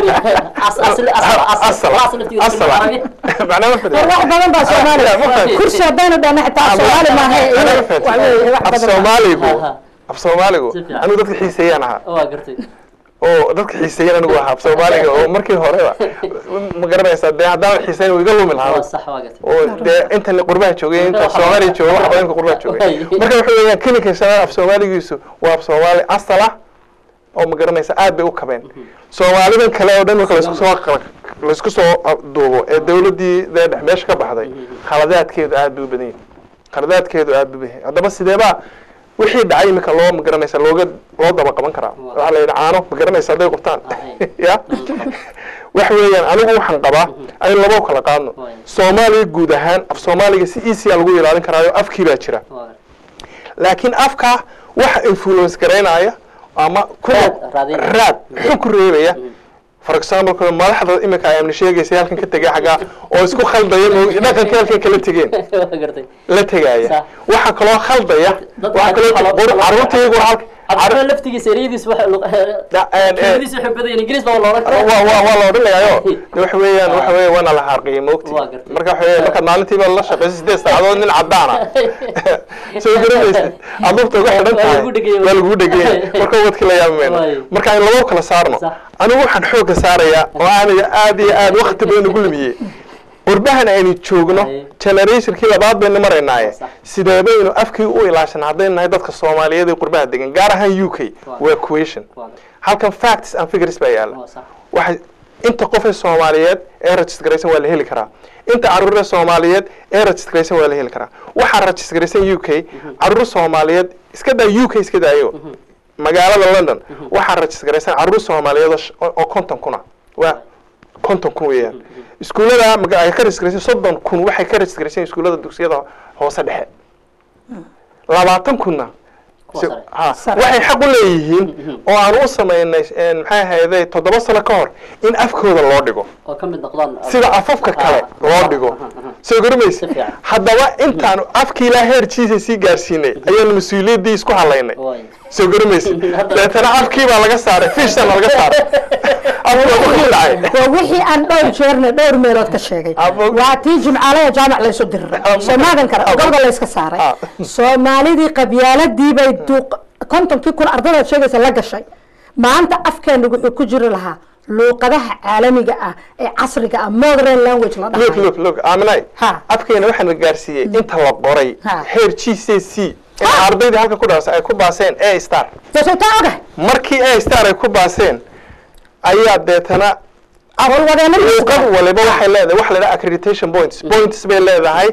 macnaa ma
war wax badan baa soomaali kursi haddaynu dhahna xitaa soomaali maaha wax weeye wax
af
badan baa.
soomaaligu
Aha.
af soomaaligu
Si fiican.
anigu dadka xiiseeyaan ahaa
waa gartay
oo dadka xiiseeyaan anigu ahaa af soomaaliga oo markii horeba ma garanaysaa dee haddaan xiiseyn wuu iga lumi
waa
lahaa
sax waa gartay
oo dee intan qurbaha joogay inta soomaaliya jooga wax badan ka qurbaha joogay marka waxa weeyaan kilinka shanaad af soomaaligiisu waa af soomaali asal ah oo ma garanaysa aad bay u kabeen soomaalidan kale oo dhan marka laisku soo qal- laisku soo duubo ee dawladdii dee dhex meesha ka baxday khaladaadkeedu aad bay u badan yihin khaladaadkeedu aad bay u badan yihin haddaba sideebaa wixii dhacay imika loo ma garanaysa looga loo daba qaban karaa waxaa la yidhi caano ma garanaysa hadday qubtaan ya waxa weeyaan anigu waxaan qabaa aynu laba u kala qaadno
Waay.
soomaaliya guud ahaan af soomaaliga si easya lagu ilaalin karaayo afkii baa jira
waa gartay
laakiin afka waxa influence garaynaya ama ku
Raad, raadinaya.
raad xun ku reebaya for example kale madaxda iminka ay amni sheegaysa halkan ka tegay xaggaa oo isku khaldaya mo dhaqanka halkan kala tegeen
waa gartay
la tegaya
Sax.
waxaa kaloo khaldaya
Dad
waxaa kaloo
waxaa loo-
qor- carruurta iyagu halka
cabdiraxmaan laftigiisa ereyadiis waxa
Da- een, een,
kelmadiisa waxay badan yihiin ingiriis baa loola
waa waa waa la odhanayaayo de waxa weeyaan waxa weeye waana la xarqiyay moogti
Waa gartay.
marka waxa weeye markaad maalintiiba la shaqayso sideed saacadood nin cadaana soo garanaysid aad lugta uga xidhan
Waa
tahay
lagu dhegeyay.
waa lagu dhegeyay marka wadki la yaabi mayno
Waay.
marka in labo kala saarno
Sax.
anigu waxaan xoogga saarayaa oo aaniga aad iyo aad wakti badan ugu lumiyey qurbahan aynu joogno
Waay.
generationkii labaad baynu maraynaaye
Sax.
sidee baynu afkii u ilaashan haddaynu nahay dadka soomaaliyeed ee qurbaha degan gaar ahaan u k waa question
Waa gartay.
halkan facts and figures baa yaala
Waa sax.
waxay inta qof ee soomaaliyeed ee registraysan waa la heli karaa inta caruur ee soomaaliyeed ee registraysan waa la heli karaa waxaa registraysan u k caruur soomaaliyeed iska daa u k iska daayo magaalada london waxaa registraysan caruur soomaaliyeed oo sh- oo oo konton kuna waa konton kun weeyaan iskuullada maga- ay ka registraysan soddon kun waxay ka registraysan iskuullada dugsiyada hoose dhexe labaatan kunna
Kuwa
si-
sare.
ha,
Sare.
waxay xaq u leeyihiin oo aan u samaynay een, maxay ahayday toddoba sano ka hor in afkooda loo dhigo
oo ka mid noqdaan
sida afafka kale
Ah,
loo
ah,
dhigo
ah, ah, ah.
soo garamaysa
Si fiican.
haddaba intaan afkii ilaa heerkiisa sii gaarsiinay ayaanu mas-uuliyaddii isku halaynay
Waay.
soo garamaysa
Hadda-
deetana afkii baa laga saaray fishana laga saaray afkii waa ku dhacay
waa wixii aan dhowr jeerne dhowr meelood ka sheegay
Abo-
waa tii jimcaale ee jaamac laysu diriray soomaadan kale gobolka layska saaray
Ah.
soomaalidii qabyaaladii bay duuq kontonkii kun ardadaad sheegaysa la gashay maanta afkeena wuxuu ku jiri lahaa luuqadaha caalamiga ah ee casriga ah modern language la
look
dhahayo
look look aaminay
Ha.
afkeena waxaa la gaarsiiyey inta la qoray
Ha.
heer g c c in ardaydii halka ku dhaasa ay ku baaseen a star
sootaa ogahay
markii a star ay ku baaseen ayaa deetana
howlwadeena
luuqad waliba waxay leedahay waxa la dhaha accreditation points points bay leedahay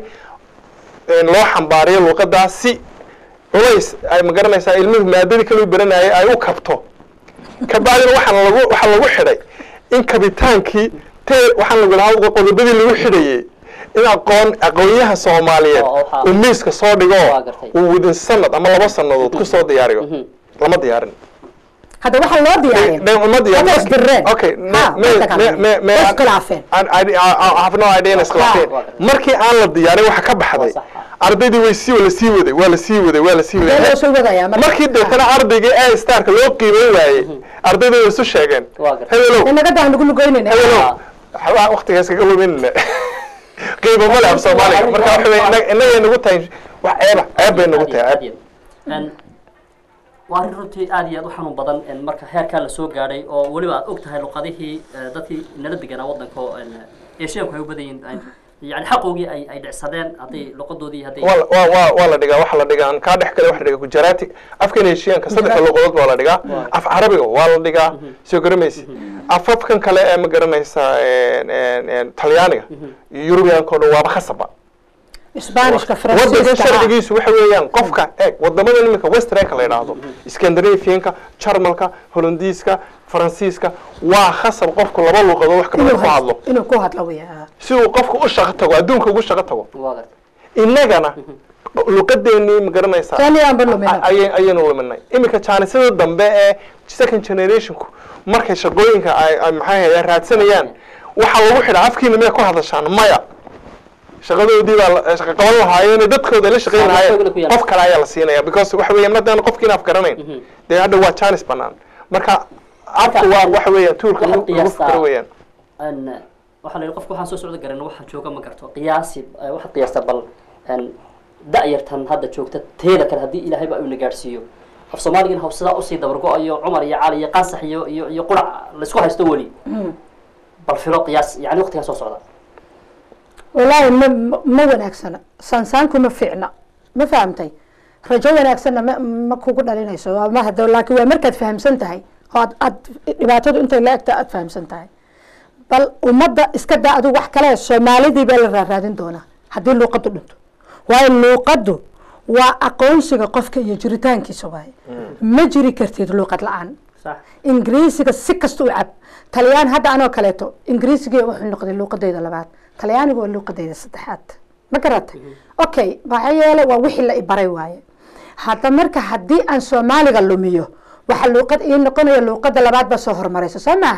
in loo xambaariyo luuqadaas si culays ay magaranaysaa ilmuhu maadadii kale u baranayay ay u kabto kabacdina waxaan lagu waxaa lagu xidhay in kabitaankii te waxaan lagu lahaa qodobadii lagu xidhayay in aqoon aqoonyaha soomaaliyeed
Oo, waxaa-
uu miiska soo dhigo
Waa gartay.
uu within sanad ama laba sanadood ku soo diyaariyo lama diyaarin
hadda waxaa loo diyaarin
They- they- uma diyaarin.
Hadda isdirreen.
Okay, me-
Ha,
me-
way dagaalameen.
me- me- me-
Way iskhilaafeen.
An- I- I- I have no idea in iskhilaafeen.
waa gartay.
markii aan la diyaarin waxa ka baxday
Waa sax, ah.
ardaydii way sii la sii waday waa la sii waday waa la sii
Dee
waday
loo soo wadayaa marka.
markii deetana ardaygii ee starka loo qiimeyn waayey ardayda way isu sheegeen
Waa gartay.
hebelow
inaga daan lagu lugoynayna
hebelow waxbaa waqtigaas kaga luminina qiimo male af soomaaliga marka waxa weye inag- inagay nagu tahay wax ceeba ceeb bay nagu tahay ceeb
Een, waa arrin runtii aad iyo aad u xanuun badan een, marka heerkaa lasoo gaadhay oo weliba aad og tahay luqadihii eh, dadkii nala deganaa waddanka oo een, eeshiyanku ay u badan yihiin een, yani xaqoogii ay ay dhicsadeen hadday luqadoodii hadday
waa waa waa waa la dhigaa waxa la dhigaa aan kaa dhex kale waxa la dhigaa gujarati afkan heshiyanka saddexda luqadood baa la dhigaa af carabiga waa la dhigaa soo garamaysi afafkan kale ee ma garanaysaa een- een- een talyaaniga yurubiyaanka oo dhan waaba khasaba
isbaanishka
wadanka
faransiiska
sharcigiisu waxa weeyaan qofka eeg wadamada iminka westernka la yidhaahdo scandinavianka jarmalka holandiiska faransiiska waa khasab qofku laba luuqadood wax kamida ku hadlo
inuu ku hadlo weya
si uu qofku u shaqo tago adduunka ugu shaqo tago
waa gartay
innagana luqadeenii ma garanaysaa
taaniyaanba lumina
ay- ayaynu luminay iminka jaanisada dambe ee second generationku markay shaqooyinka ay ay maxay ahayd raadsanayaan waxaa lagu xidhaa afkiina miyay ku hadashaan maya shaqadoodii baa la- shaqo qaban lahaayeen dadkooda la shaqayn
Saamayn ku
lahaayeen
yeelan.
qof kale ayaa la siinaya because waxa weeyaan haddaan qofkiina af garanayn dee hadda waa jaanis banaan marka afku waa waxa weeyaan tuulka
waxaad
lagu lagu
qiyaastaa-
fikro weeyaan
een, waxaa la yidhi qofka waxaan soo socda garan waxaan jooga ma garto qiyaasi eh, waxaad qiyaastaa bal een, da'yartan hadda joogta teeda kale haddii ilaahayba uu na gaadhsiiyo af soomaaligan haw sidaa usii dabargo-ayo cumar iyo cali iyo qansax iyo iyo iyo qurac laysku haysto weli bal filo qiyaas yani waqtigaa soo socda
wallaahi ma ma- ma wanaagsana saansaanku ma fiicna ma fahamtay rajo wanaagsanna ma ma kugu dhalinayso waa ma hado laakiin waa markaad fahamsan tahay oo aad aad dhibaatadu intay la egta aad fahamsan tahay bal ummadda iska daa adigu wax kale soomaalidii baa la raaraadin doonaa haddii luuqadu dhinto waayo luuqadu waa aqoonsiga qofka iyo jiritaankiisa waaye ma jiri kartid luuqad la-aan
sax
ingiriisiga si kasta u cab talyaan hadda anoo kaleeto ingiriisiga wuxuu noqday luuqadeyda labaad talyaaniga waa luuqadeyda saddexaad ma garata okay maxaa yeele waa wixii la ibaray waaye hadda marka haddii aan soomaaliga lumiyo waxa luuqad ii noqonaya luuqada labaad baa soo hormaraysa soo maaha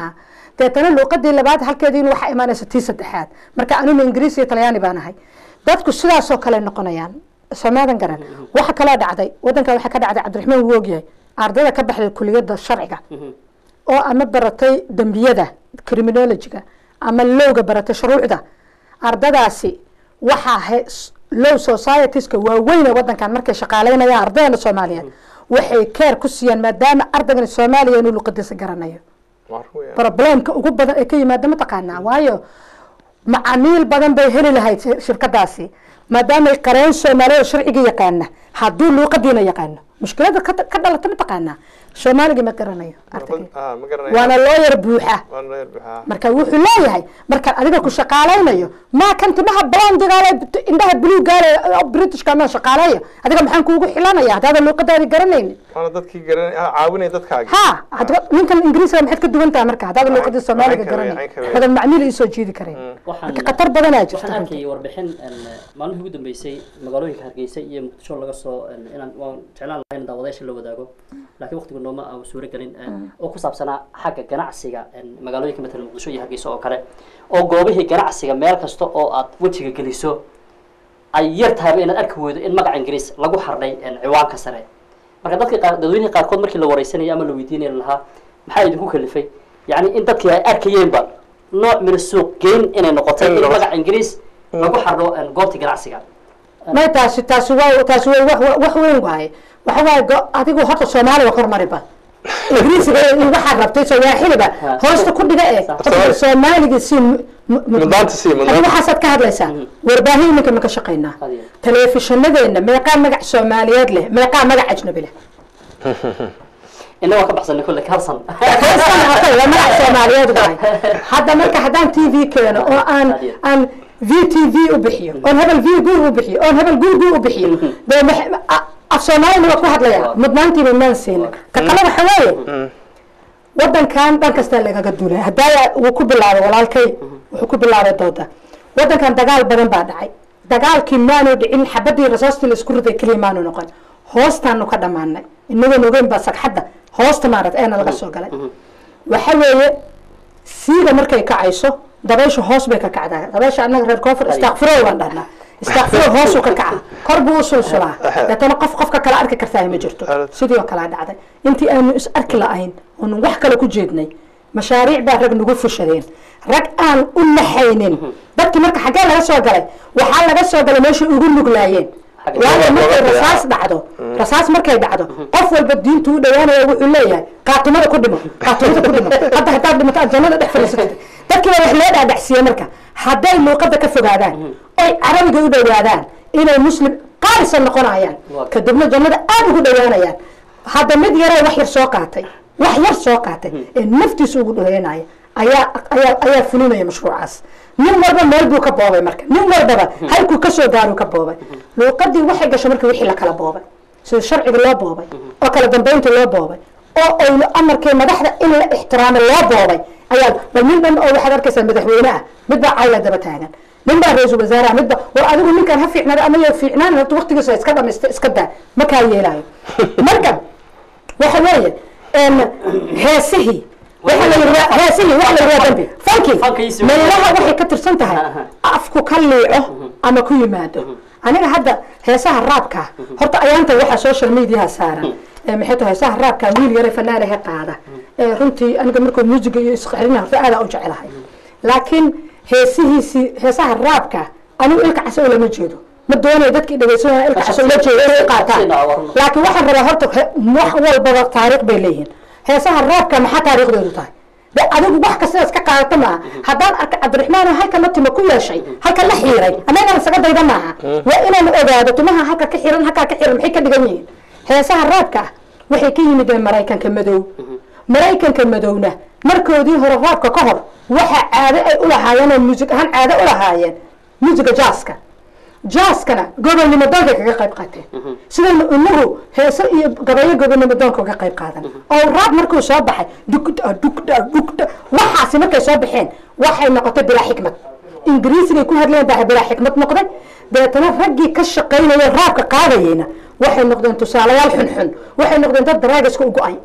deetana luuqadii labaad halkeediina waxaa imaanaysa tii saddexaad marka anuna ingiriis iyo talyaani baan ahay dadku sidaasoo kale noqonayaan soomaadan garan waxa kaloo dhacday wadankan waxaa ka dhacday cabdiraxmaan wuu ogyahay ardayda ka baxday kuliyadda sharciga oo ama baratay dembiyada criminologiga ama lowga baratay shuruucda ardadaasi waxaa he- s- low societieska waaweyn ee wadankan markay shaqaaleynayaan ardayda soomaaliyeed waxay keer ku siiyaan maadaama ardaygan soomaaliya inuu luqadiisa garanayo problemka ugu badan ee ka yimaada mataqaanaa waayo macaamiil badan bay heli lahayd shir- shirkadaasi maadaamay qareen soomaaliya sharciga yaqaana hadduu luuqadiina yaqaano mushkilada ka ka dhalata mataqaanaa soomaaliga ma garanayo ardayga
ma garanayo
waana looyar buuxa
waan loo yarbaxaa
marka wuxuu leeyahay markaan adiga ku shaqaalaynayo maa kan timaha blondigaale indhaha buluugaale britishka maa shaqaaleeya adiga maxaan kuugu xilanaya haddaadan luuqadaadi garanaynin
waana dadkii garan ah, caawinay dadkaagi
ha hadaba ninkan ingiriiska maxaad ka duwan tahay marka haddaadan luuqadii soomaaliga
Cayn kawey,
garanay
cayn kawey.
badan macmiil isoo jiidi karayn
waxaan
marka khatar badanaa jirta
waxaan
runtii.
arkayay warbixin een, maalmihii ugu dambeysay magaalooyinka hargeysa iyo muqdisho laga soo een, inaan waan jeclaan lahayn daawadayaasha la wadaago laakiin waqtigu nooma aan suuro gelin een, oo ku saabsanaa xagga ganacsiga een, magaalooyinka matalan muqdisho iyo hargeysa oo kale oo goobihii ganacsiga meel kasta oo aad wejiga geliso ay yar tahayba inaad arki weydo in magaca ingiriis lagu xardhay een, ciwaanka sare marka dadka qaar dadweynihii qaarkood markii la wareysanaya ama la weydiinaya lahaa maxaa idinku kalifay yacni in dadkii ay arkayeenba nooc min suuq geyn inay noqotay in magaca ingiriis lagu xardho een, goobta ganacsiga
may taasi taasi waa taasi waa wax wax weyn waaye waxa waaye go- adigu horta soomaaliga hormariba ingiriisiga iyo waxaad rabtay sawaaxiliba
Ha.
hoosta ku dhiga ee
Sax.
horta soomaaliga si mu- mu- mu-
Mudnaanta sii, mudnaanta.
adigu waxaasaad ka hadlaysaa warbaahin iminka maka shaqaynaa
Hadiya.
telefishinadeenna meeqaa magac soomaaliyeed leh meeqaa magac ajnabi leh
inna waan ka baxsanay kulle kalsan
Haysan hatay, waa magac soomaaliyeed waaye hadda marka haddaan t v keeno oo aan
Hadiya.
aan v t v u bixiyo oon hebel v gu u bixiyo oon hebel gu gu u bixiyo dee max- a- af soomaalina waa ku hadlaya mudnaantiiba maan siinin ka kale waxa weeye wadankan dhan kastaa lagaga duulay haddaaya wuu ku bilaabay walaalkay wuxuu ku bilaabay dooda wadankan dagaal badan baa dhacay dagaalkii maanu dhicin xabadii rasaastii la isku riday keliya maanu noqon hoostaanu ka dhammaanay inagoon ogeyn baa sagxadda hoosta maarat eena laga soo galay waxa weeye siiga markay kacayso dabayshu hoos bay ka kacdaa dabaysha annaga reer koonfur istakfiro waan dhahnaa istakfiro hoosuu ka kaca kor buu u sulsulaa deetana qof qofka kale arki kartaa ma jirto sidii oo kalea dhacday intii aanu is arki la-ayn oonu wax kale ku jeednay mashaariic baa rag nagu fushadeen rag aan u naxaynin dadkii marka xaggee laga soo galay waxaa laga soo galay meeshay ugu nuglaayeen waayo markay rasaas dhacdo rasaas markay dhacdo qof walba diintu u dhawaanaya wuxuu leeyahay qaatumada ku dhimo qaatumada ku dhimo hadda haddaad dhimato aad jannada dhex fadhiisatid dadkii baa wax loo dhaadhacsiiye marka hadday luuqada ka fogaadaan oy carabiga u dhawaadaan inay muslim qaarisa noqonayaan kadibna jannada aada ugu dhawaanayaan hadda mid yaree wax yar soo qaatay wax yar soo qaatay ee naftiisa ugu dhaweynaya ayaa ayaa ayaa fulinaya mashruucaas nin walba meel buu ka boobay marka nin walbaba halkuu kasoo gaaruu ka boobay luuqadii waxay gashay marka wixii la kala boobay sida sharciga loo boobay oo kala dambeynta loo boobay oo aynu amarkii madaxda in la ixtiraamo loo boobay ayaa bal nin dhan oo waxaad arkaysaa madaxweyne ah mid baa cayla daba taagan nin baa ra-iisul wasaaraha mid ba war adigu ninkan ha fiicnaada ama yo fiicnaan horta waqtigiisa iska dhamaysta iska daa ma kaa yeelaayo marka waxa weeye heesihii waxa la yidhi waa- heesihii waxa la yidhi waa dambi fanki
Fankiisi-
meelaha waxay ka tirsan tahay afku ka liico ama ku yimaado aniga hadda heesaha raabka horta ayaanta waxaa social mediaha saaran ee maxay tahay heesaha raabka wiil yare fanaanaha qaada ee runtii aniga markuu muusiga iyo isqaxrina horta aada u jecelahay laakiin heesihiisii heesaha raabka anigu ilka caso lama jeedo ma doonayo dadkii dhegeysanaya ilka caso ula jeedo inay u qaataan laakiin waxaan rabaa horta he- wax walbaba taariikh bay leeyihiin heesaha raabka maxaa taariikhdoodu tahay de adigu wax kasta iska qaadato maaha haddaan arka cabdiraxmaan oo halka la timo ku yeeshay halka la xiiray annagaan isaga dayda maaha waa inaan ogaado timaha halka ka xiran halkaa ka xiran maxay ka dhigan yihiin heesaha raabka ah waxay ka yimideen maraykanka madow maraykanka madowna markoodii hore raabka ka hor waxa caado ay u lahaayeen oo muusig ahaan caado u lahaayeen muusiga jaaska jaaskana gobonnimo doonkay kaga qayb qaateen sidaynu inagu heeso iyo gabayo gobonnimo doonka uga qayb qaadan oo raab markuu soo baxay dugda dugda dugda waxaasi markay soo baxeen waxay noqotay bilaa xikmad ingiriisigay ku hadleen baa bilaa xikmad noqday dabeetana raggii ka shaqaynaya raabka qaadayeyna waxay noqdeen tusaalayaal xunxun waxay noqdeen dad daraagiska u go-ay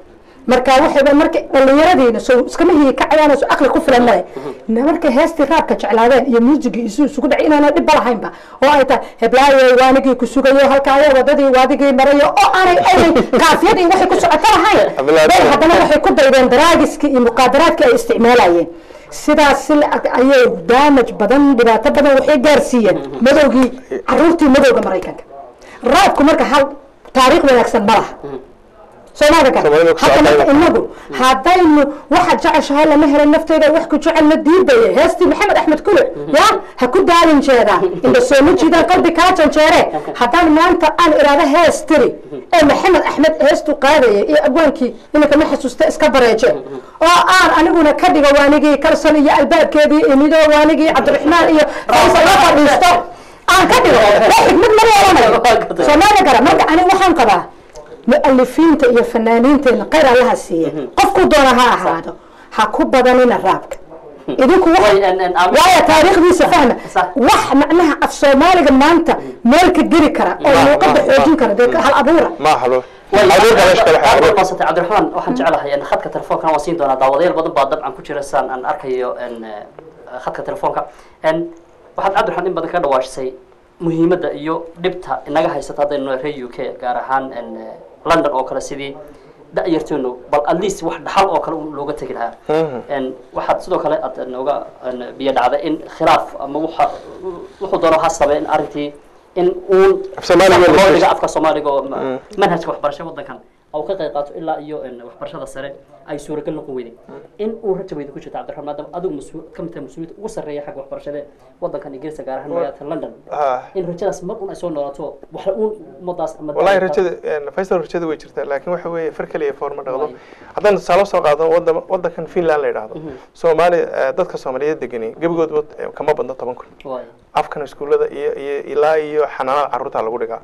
marka waxayba marka dhallinyaradiina soo iskama hiyi kacayaan soo aqli ku filan male markay heestii raabka jeclaadeen iyo muusigii isu isugu dhacay inaana dhibba lahaynba oo ay tahay heblaayo waanigii ku sugayo halkaayo wadadii waadigii marayo oo aanay aynay kaafiyadii waxay ku socoto lahayn
Heblaayo.
bay haddana waxay ku daydeen daraagiskii iyo muqaadaraadkii ay isticmaalayeen sidaas si la-ag ayay daamaj badan dhibaato badan waxay gaarsiiyeen madowgii caruurtii madowga maraykanka raabku marka hal taariikh wanaagsan ma laha soomaalida kale
Soomaalida ku
hadda marka
socotay.
inagu haddaynu waxaad jeceshahay lama helin nafteeda wax ku jecel la diidaya heestii maxamed axmed kule ya ha ku daalin jeedaa inda sooma jiidaan qalbi kaa janjeere haddaan maanta aan iraado hees tiri ee maxamed axmed heestu qaadaya iyo abwaankii iminka ma xasuusta iska bareeje oo aan aniguna ka dhigo waanigii kalson iyo albaabkeedii imido waanigii cabdiraxmaan iyo faysal la fadhiisto aan ka dhigo waa xikmad ma yeelanayo soomaalida kale marka aniga waxaan qabaa mualifiinta iyo fanaaniinteena khayr allaha siiya qofku doona ha ahaado ha ku badanina raabka idinku wax-
Way, en- en- am-
waayo taariikhdiisa fahma
Sax.
wax macnaha af soomaaliga maanta meel ka geli kara oo
Ma-
luuqada
ma-
xoojin
ma-
kara dee hal abuura
ma halo
Way,
abuurka meesha kale
aad
xaaro
maasantay cabdiraxmaan waxaan jeclahay in khadka telefoonkan waan siin doonaa daawadayaal badan baa dabcan ku jira saan aan arkayo en, eh, khadka telefoonka en waxaad cabdiraxmaan in badan ka dhawaashisay muhiimadda iyo dhibta inaga haysata haddaynu reer u k gaar ahaan en, eh, london oo kale sidii da-yarteenu bal at least wax dhaxal oo kale un looga tegi lahaa En, waxaad sidoo kale aad nooga en, biyo dhacday in khilaaf ama waxa wuxuu doono ha sameey in arrintii in uun
Af Soomaaliga
loo
la
dhigo afka soomaaliga oo ma- manhajka waxbarasho wadankan oo ka qayb qaato ilaa iyo en, waxbarashada sare ay suuragal noqon weyday in uu rajaweyda ku jirta cabdiraxmaan maadaama adigu mas-uul ka mid tahay mas-uuliyadda ugu sarreeya xagga waxbarashada wadankan ingiriiska gaar ahaan magaalada london
Ah.
in rajadaas mar un ay soo noolaato wax uun ummadaas ama
wallahi
daalka-
rajada faysal rajada way jirtaa laakiin waxa weeye far kaliya foorma dhaqdo haddaan tusaale soo qaado wadan wadankan finland la yidhaahdo soomaali eh, dadka soomaaliyeed degani gebigoodba eh, kama badno toban kun
Waay.
afkan iskuullada iyo iyo ilaa iyo xanaanada carruurta lagu dhigaa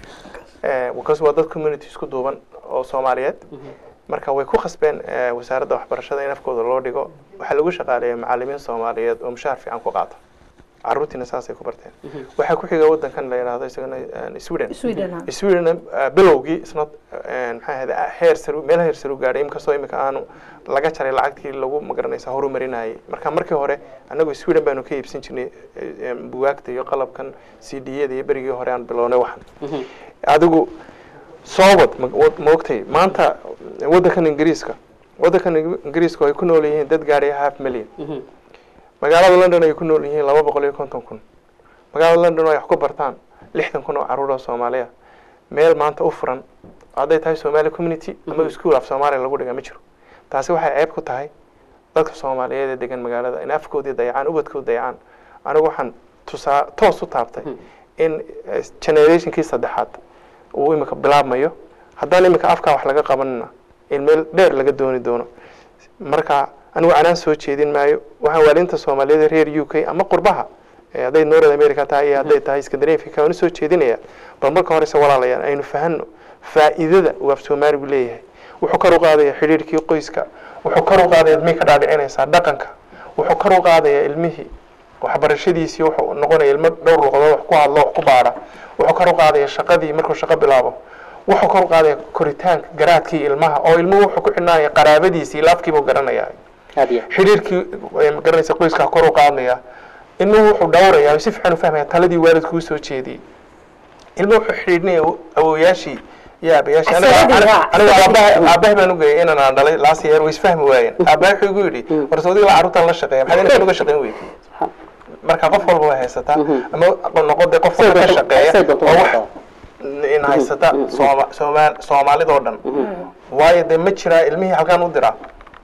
Eh, because waa dad community isku duuban oo soomaaliyeed marka way ku khasbeen eh, wasaaradda waxbarashada in afkooda loo dhigo waxaa lagu shaqaaleeya macalimiin soomaaliyeed oo mushaar fiican ku qaata carruurtiina saasay ku barteen waxaa ku xiga wadankan la yidhaahdo isagana eh, sweden
Sweden, ah.
sweden uh, bilowgii isna maxay ahayd heer sare meel heer sare u gaadhay inkastoo imika aanu laga jaray lacagtii lagu magaranaysa horumarinayay marka markii hore annagu sweden baanu ka iibsan jirnay eh, eh, bugaagta iyo qalabkan c d yada iyo berigii hore aan bilownay waxan adigu soobad ma ma ogtay maanta wadankan ingiriiska wadankan ingiriiska ay ku nool yihiin dad gaadhaya half million
Mhm.
magaalada london ay ku nool yihiin laba boqol iyo konton kun magaalada london ay wax ku bartaan lixdan kun oo caruur oo soomaaliya meel maanta u furan hadday tahay somali community ama school af soomaaliya lagu dhiga ma jiro taasi waxay ceeb ku tahay dadka soomaaliyeed ee degan magaalada in afkoodii dayacaan ubadkood dayacaan anigu waxaan tusaa toos u taabtay in eh, generationkii saddexaad uu imika bilaabmayo haddaan imika afkaa wax laga qabanina in meel dheer laga dooni doono marka anigu canaan soo jeedin maayo waxaan waaliinta soomaaliyeed ee reer u k ama qurbaha eh, hadday north america tahay iyo hadday tahay scandinavia waan usoo jeedinaya bal marka horese walaalayaan aynu fahanno faa'iidada uu af soomaaligu leeyahay wuxuu kor u qaadaya xidhiirkii qoyska wuxuu kor u qaadaya ilmihii ka dhaadhicinaysaa dhaqanka wuxuu kor u qaadaya ilmihii waxbarashadiisii wuxuu noqonaya ilmo dhowr luqadood wax ku hadlo wax ku baadha wuxuu kor u qaadaya shaqadii markuu shaqo bilaabo wuxuu kor u qaadaya koritaanka garaadkii ilmaha oo ilmuhu wuxuu ku xidhnaanaya qaraabadiisii laafkiibuu garanaya
aad iyo
xidhiirkii eh, magaranaysa qoyskaa kor u qaadaya ilmuhu wuxuu dhowraya si fiican u fahmaya taladii waalidku usoo jeediyey ilmuhu wuxuu xidhiidhnaya awowayaashii iyo aabayaashii Aniga-
Asaladii,
aniga
waa.
aniga aabaha aabahay baan ugeyay inaan aan dhalay laas yeer way isfahmi waayeen aabahay wuxuu igu yidhi warse adiga la carruurtaan la shaqeeya maxaad inaad uga shaqeyn weydi marka qof walba way haysataa ama noqode qof walba ka shaqeeya
say doonto
oo
waa
wax in haysata sooma sooma soomaalidoo dhan waayo dee ma jiraa ilmihii halkaan u diraa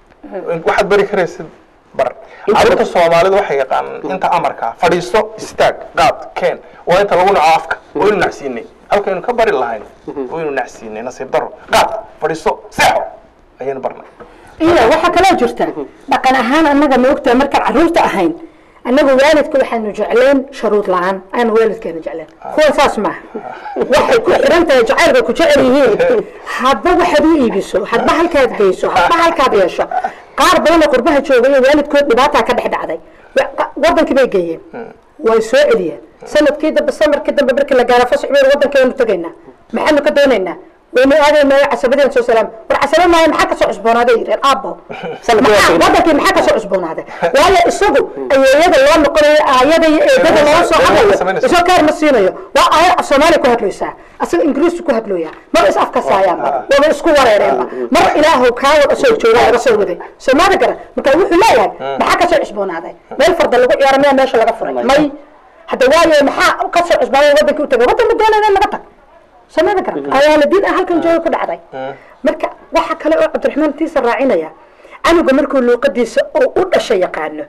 waxaad bari karaysid bar carruurta soomaalidu waxay yaqaanaan inta amarka fadhiisto istaag qaad keen waa inta lagu naco afka waynu nacsiinay halkaynu ka bari lahayn waynu nacsiinay nasiib daro qaad fadhiisto seexo ayaynu barnay
iyo waxaa kaloo jirta dhaqan ahaan annaga ma ogtahay markaan carruurta ahayn annagu waalidka waxaanu jecleen sharuud la-aan aanu waalidkeena jecleen kuwa saas maaha waxay ku xiran tahay jacayl bay ku jecel yihiin hadba waxaad u iibiso hadba halkaad geyso hadba halkaad yeesho qaar badan oo qurbaha joogay oo waalidkood dhibaataa ka dhex dhacday wa- wadankii bay geeyeen way soo celiyeen sanadkii dambe samarkii dambe markii la gaaro fasax baynu wadankeenu tegaynaa maxaanu ka doonaynaa waynu aadaynaa casabadeen soo salaam war casaba maayo maxaa kasoo cusboonaaday yireen aabo
Sanadkii waa
Maxaa-
tegey.
wadankii maxaa kasoo cusboonaaday waayo isagu ayeeyada loo noqonayo aayada iyo eedada looga soo hadlayo
samaynaysa.
isoo kaar ma siinayo waa aayad af soomaaliya ku hadlaysaa asaga ingiriisku ku hadlooyaa mar is afkasaayaanba waba isku wareereenba mar ilaahu kaa wada soo joogaa laga soo waday soomaali garan marka wuxuu leeyahay maxaa kasoo cusboonaaday meel farda lagu ciyaaro miyaa meesha laga furay may hadda waayo maxaa kasoo cusboonaaday wadankii u tagay wadanka doonayna in laga tag soomaali garan ayaa la diin ah halkan jooga ku dhacday marka waxa kale oo cabdiraxmaan tiisa raacinaya canuga markuu luuqadiisa oo u dhasha yaqaano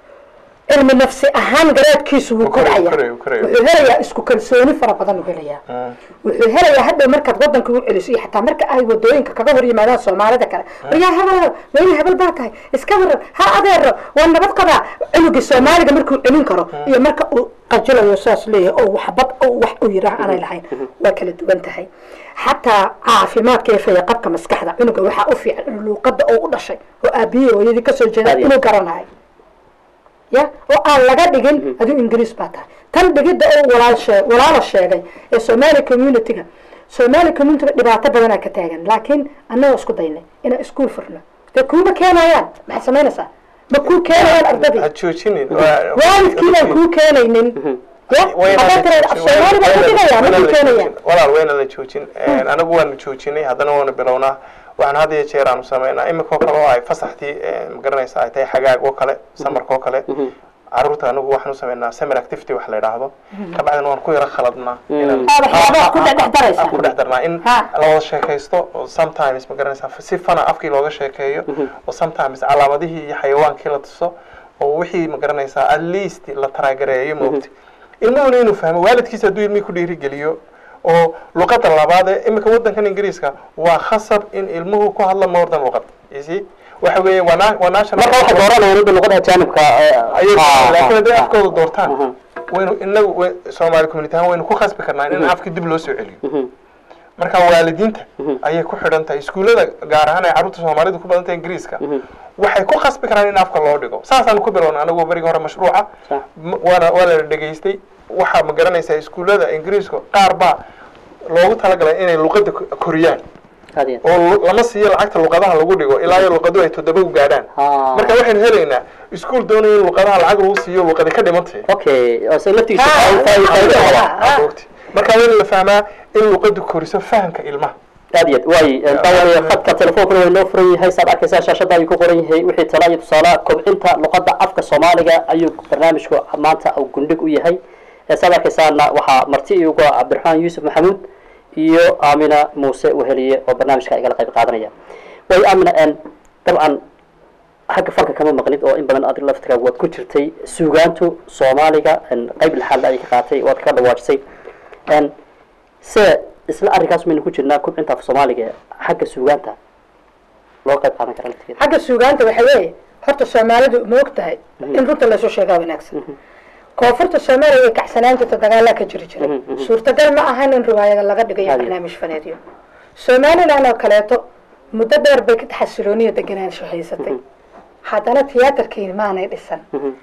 cilmi nafsi ahaan garaadkiisu wuu
korayo,
korcaya
korayo, korayo.
wuxuu helayaa isku kalsooni fara badan uu helayaa wuxuu helayaa hadhow markaad wadanka u celiso iyo xataa marka ay wadooyinka kaga hor yimaadaan soomaalida kale waryaa hebel weyne hebel baa tahay iska waran ha adeero waa nabad qabaa cunugii soomaaliga markuu celin karo iyo marka uu qajilayo saas leeyahay oo waxbad oo wax uu yidhaah aanay lahayn waa kala duwan tahay xataa caafimaadka iyo fayaqabka maskaxda cunuga waxaa u fiican in luuqada oo u dhashay oo aabiyey hooyadii kasoo jeeda
Caadi.
inuu garanayo ya oo aan laga dhigin aduu ingiriis baa tahay tan dhigidda oo walaal shee walaala sheegay ee somali community-ga somali community-ga dhibaato badanaa ka taagan laakiin annagoo isku daynay inaan iskuul furno dee kuuma keenayaan maxaad samaynaysaa ma kuu keenayaan ardadii
ha joojinin
waalidkiinaan kuu keenaynin ya haddaad tiraad af soomaali baa ku dhigayaa ma kuu keenayaan
walaal wayna la joojin anagu waanu joojinay haddana waanu bilownaa waxaan had iyo jeer aanu sameynaa imika oo kale oo ay fasaxtii magaranaysa ay tahay xagaag oo kale samarka oo kale caruurta anagu waxaanu sameynaa summer activity wax la yidhaahdo kabacdina waan ku yara khaladnaa inaan-
Aad waxyaabaha ku dhex daraysaa.
aan ku dhex darnaa in
Ha.
la wada sheekaysto oo sometimes magaranaysa si fana afkii looga sheekeeyo oo sometimes calaamadihii iyo xayawaankii la tuso oo wixii magaranaysaa at least la taraagareeyo moogta ilmuhuna inuu fahmo waalidkiisa hadduu ilmihii ku dhiirigeliyo oo luqadda labaad ee imika waddankan ingiriiska waa khasab in ilmuhu ku hadla more than luqad you see waxa weeye waa na- waa national
marka waxay dooranayaan inta luqada ajaanibka
ayay laakiin hadday
ah,
afkooda doortaan
Mhm.
waynu inagu way- soomaali community ahaan waynu ku khasbi karnaa in afkii dib loo soo celiyo marka waalidiinta ayay ku xidhan tahay iskuullada gaar ahaan ay carruurta soomaalidu ku badan tahay ingiriiska waxay ku khasbi karaan in afka loo dhigo saasaanu ku bilowna anagu berigi hore mashruuca
Sax.
M- waana waa la dhegaystay waxaa ma garanaysaa iskuullada ingiriiska qaar baa loogu talagalay inay luqadda ko- koriyaan
aad iyo aad.
oo lu- lama siiyo lacagta luqadaha lagu dhigo ilaa iyo luqadu ay toddoba u gaadhaan
Ah.
marka waxaynu helaynaa iskuul doonaya in luqadaha lacag lagu siiyo luqadi ka dhimantahay
okay oo isaga laftigiisa
Ah,
faa'iido- faa'iido- faa'iido
ah,
qaba.
ah.
Agoogti. marka waa in la fahmaa in luqadu koriso fahamka ilmaha
aad iyo aad waay daawada khadka telefoonkana waa inoo furan yahay saad arkaysaa shaashada ayuu ku qoran yahay wixii tala iyo tusaale kobcinta luqadda afka soomaaliga ayuu barnaamijku maanta uu gundhig u yahay ee saad arkaysaana waxaa marti iuga cabdiraxmaan yuusuf maxamuud iyo aamina muuse weheliye oo barnaamijka igala qayb qaadanaya way aamina n dabcan xagga falka kama maqnid oo in badan adig laftigaa waad ku jirtay suugaantu soomaaliga n qayb lixaad ayay ka qaatay waad ka dhawaajisay n se isla arrinkaas maynu ku jirnaa kubcinta af soomaaliga xagga suugaanta loo qayb qaadan kara laftigeeda
xagga suugaanta waxa weeye horta soomaalidu ma og tahay in runta lasoo sheegaa wanaagsan koonfurta soomaaliya way kacsanaan jirta dagaalaa ka jiri jiray suurtagal ma ahan in riwaayada laga dhigayo
Hadi.
barnaamij faneedyo somaliland oo kaleeto muddo dheer bay ka xasilooniya deganaansho haysatay haddana tiyaatarkii maanay dhisan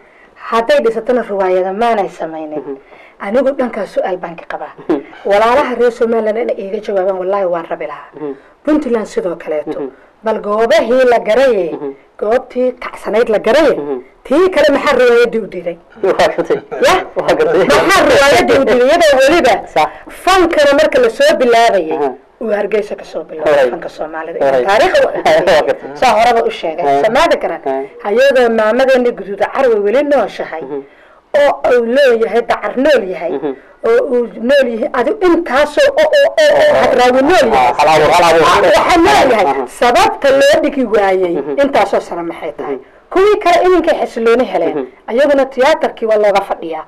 hadday dhisatona riwaayada maanay samaynin anigu dhankaas su-aal baan ka qabaa walaalaha reer somaliland inay iiga jawaabaan wallaahi waan rabi lahaa puntland sidoo kaleeto bal goobahii la garaye goobtii kacsanayd la garaye tii kale maxaa riwaayadii u diiday
waa gartay
ya
waa gartay
maxaa riwaayadii u diiday iyadoo weliba
Sax.
fankana marka lasoo bilaabayay
Aha.
uu hargeysa kasoo
Horay.
bilaabay fanka soomaalida
Horay.
taariikha
Waa gartay.
saa horeba u sheegay
Aha.
samaada garan
Aha.
hayadoo maamadeena guduuda carwe weli nooshahay oo uu leeyahay dacar nool yahay oo uu nool yahay adi intaasoo oo oo oo oo hadraawi nool yahay
hal abuur hal abuur
waxaa leeyahay
Aha.
sababta loo dhigi waayey intaasoo sano maxay tahay kuwii kale iminkay xasilooni heleen ayaguna tiyaatarkii waa looga fadhiyaa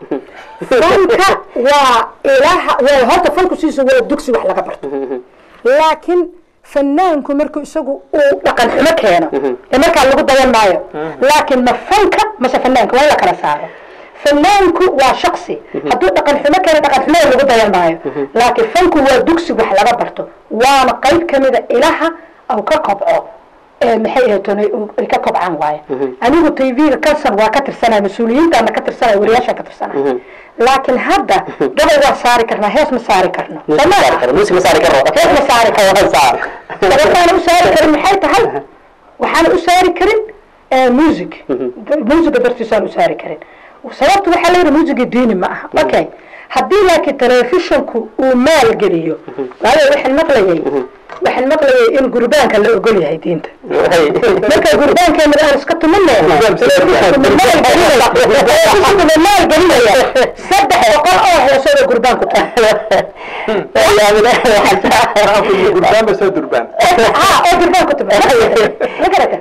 fanka waa ilaha waa horta fanku siisa waa dugsi wax laga barto laakiin fanaanku markuu isagu uu dhaqan xumo keeno ee markaa lagu dayan maayo laakiin ma fanka mase fanaanka waa in la kala saaro fanaanku waa shaksi hadduu dhaqan xumo keeno dhaqan xumo lagu dayan maayo laakiin fanku waa dugsi wax laga barto waana qayb kamida ilaha au ka kobco ee maxay ahayd tone ay ka kobcaan waaye anigu tv-ga kalsan waa ka tirsanaya mas-uuliyiintaana ka tirsanaya wariyaashaan ka tirsanaya laakiin hadda gabay waa saari karnaa hees ma saari karno soo ma
music ma saari karo
hees ma saari karno sababtaana u saari karin maxay tahay waxaana u saari karin music musica dartiisaan u saari karin sababta waxaa leeyahay musiga diini ma aha okay haddii laakiin telefishonku uu maalgeliyo waayo waxaan maqlayay waxaan maqlayay in gurbaanka la ogol yahay diinta marka gurbaankeena aan iska tumanaya maalgelinaya saddex boqol oo heesooda gurbaanku
gurbaan ba soo durbaan
ha oo gurbaanku tuma ma garata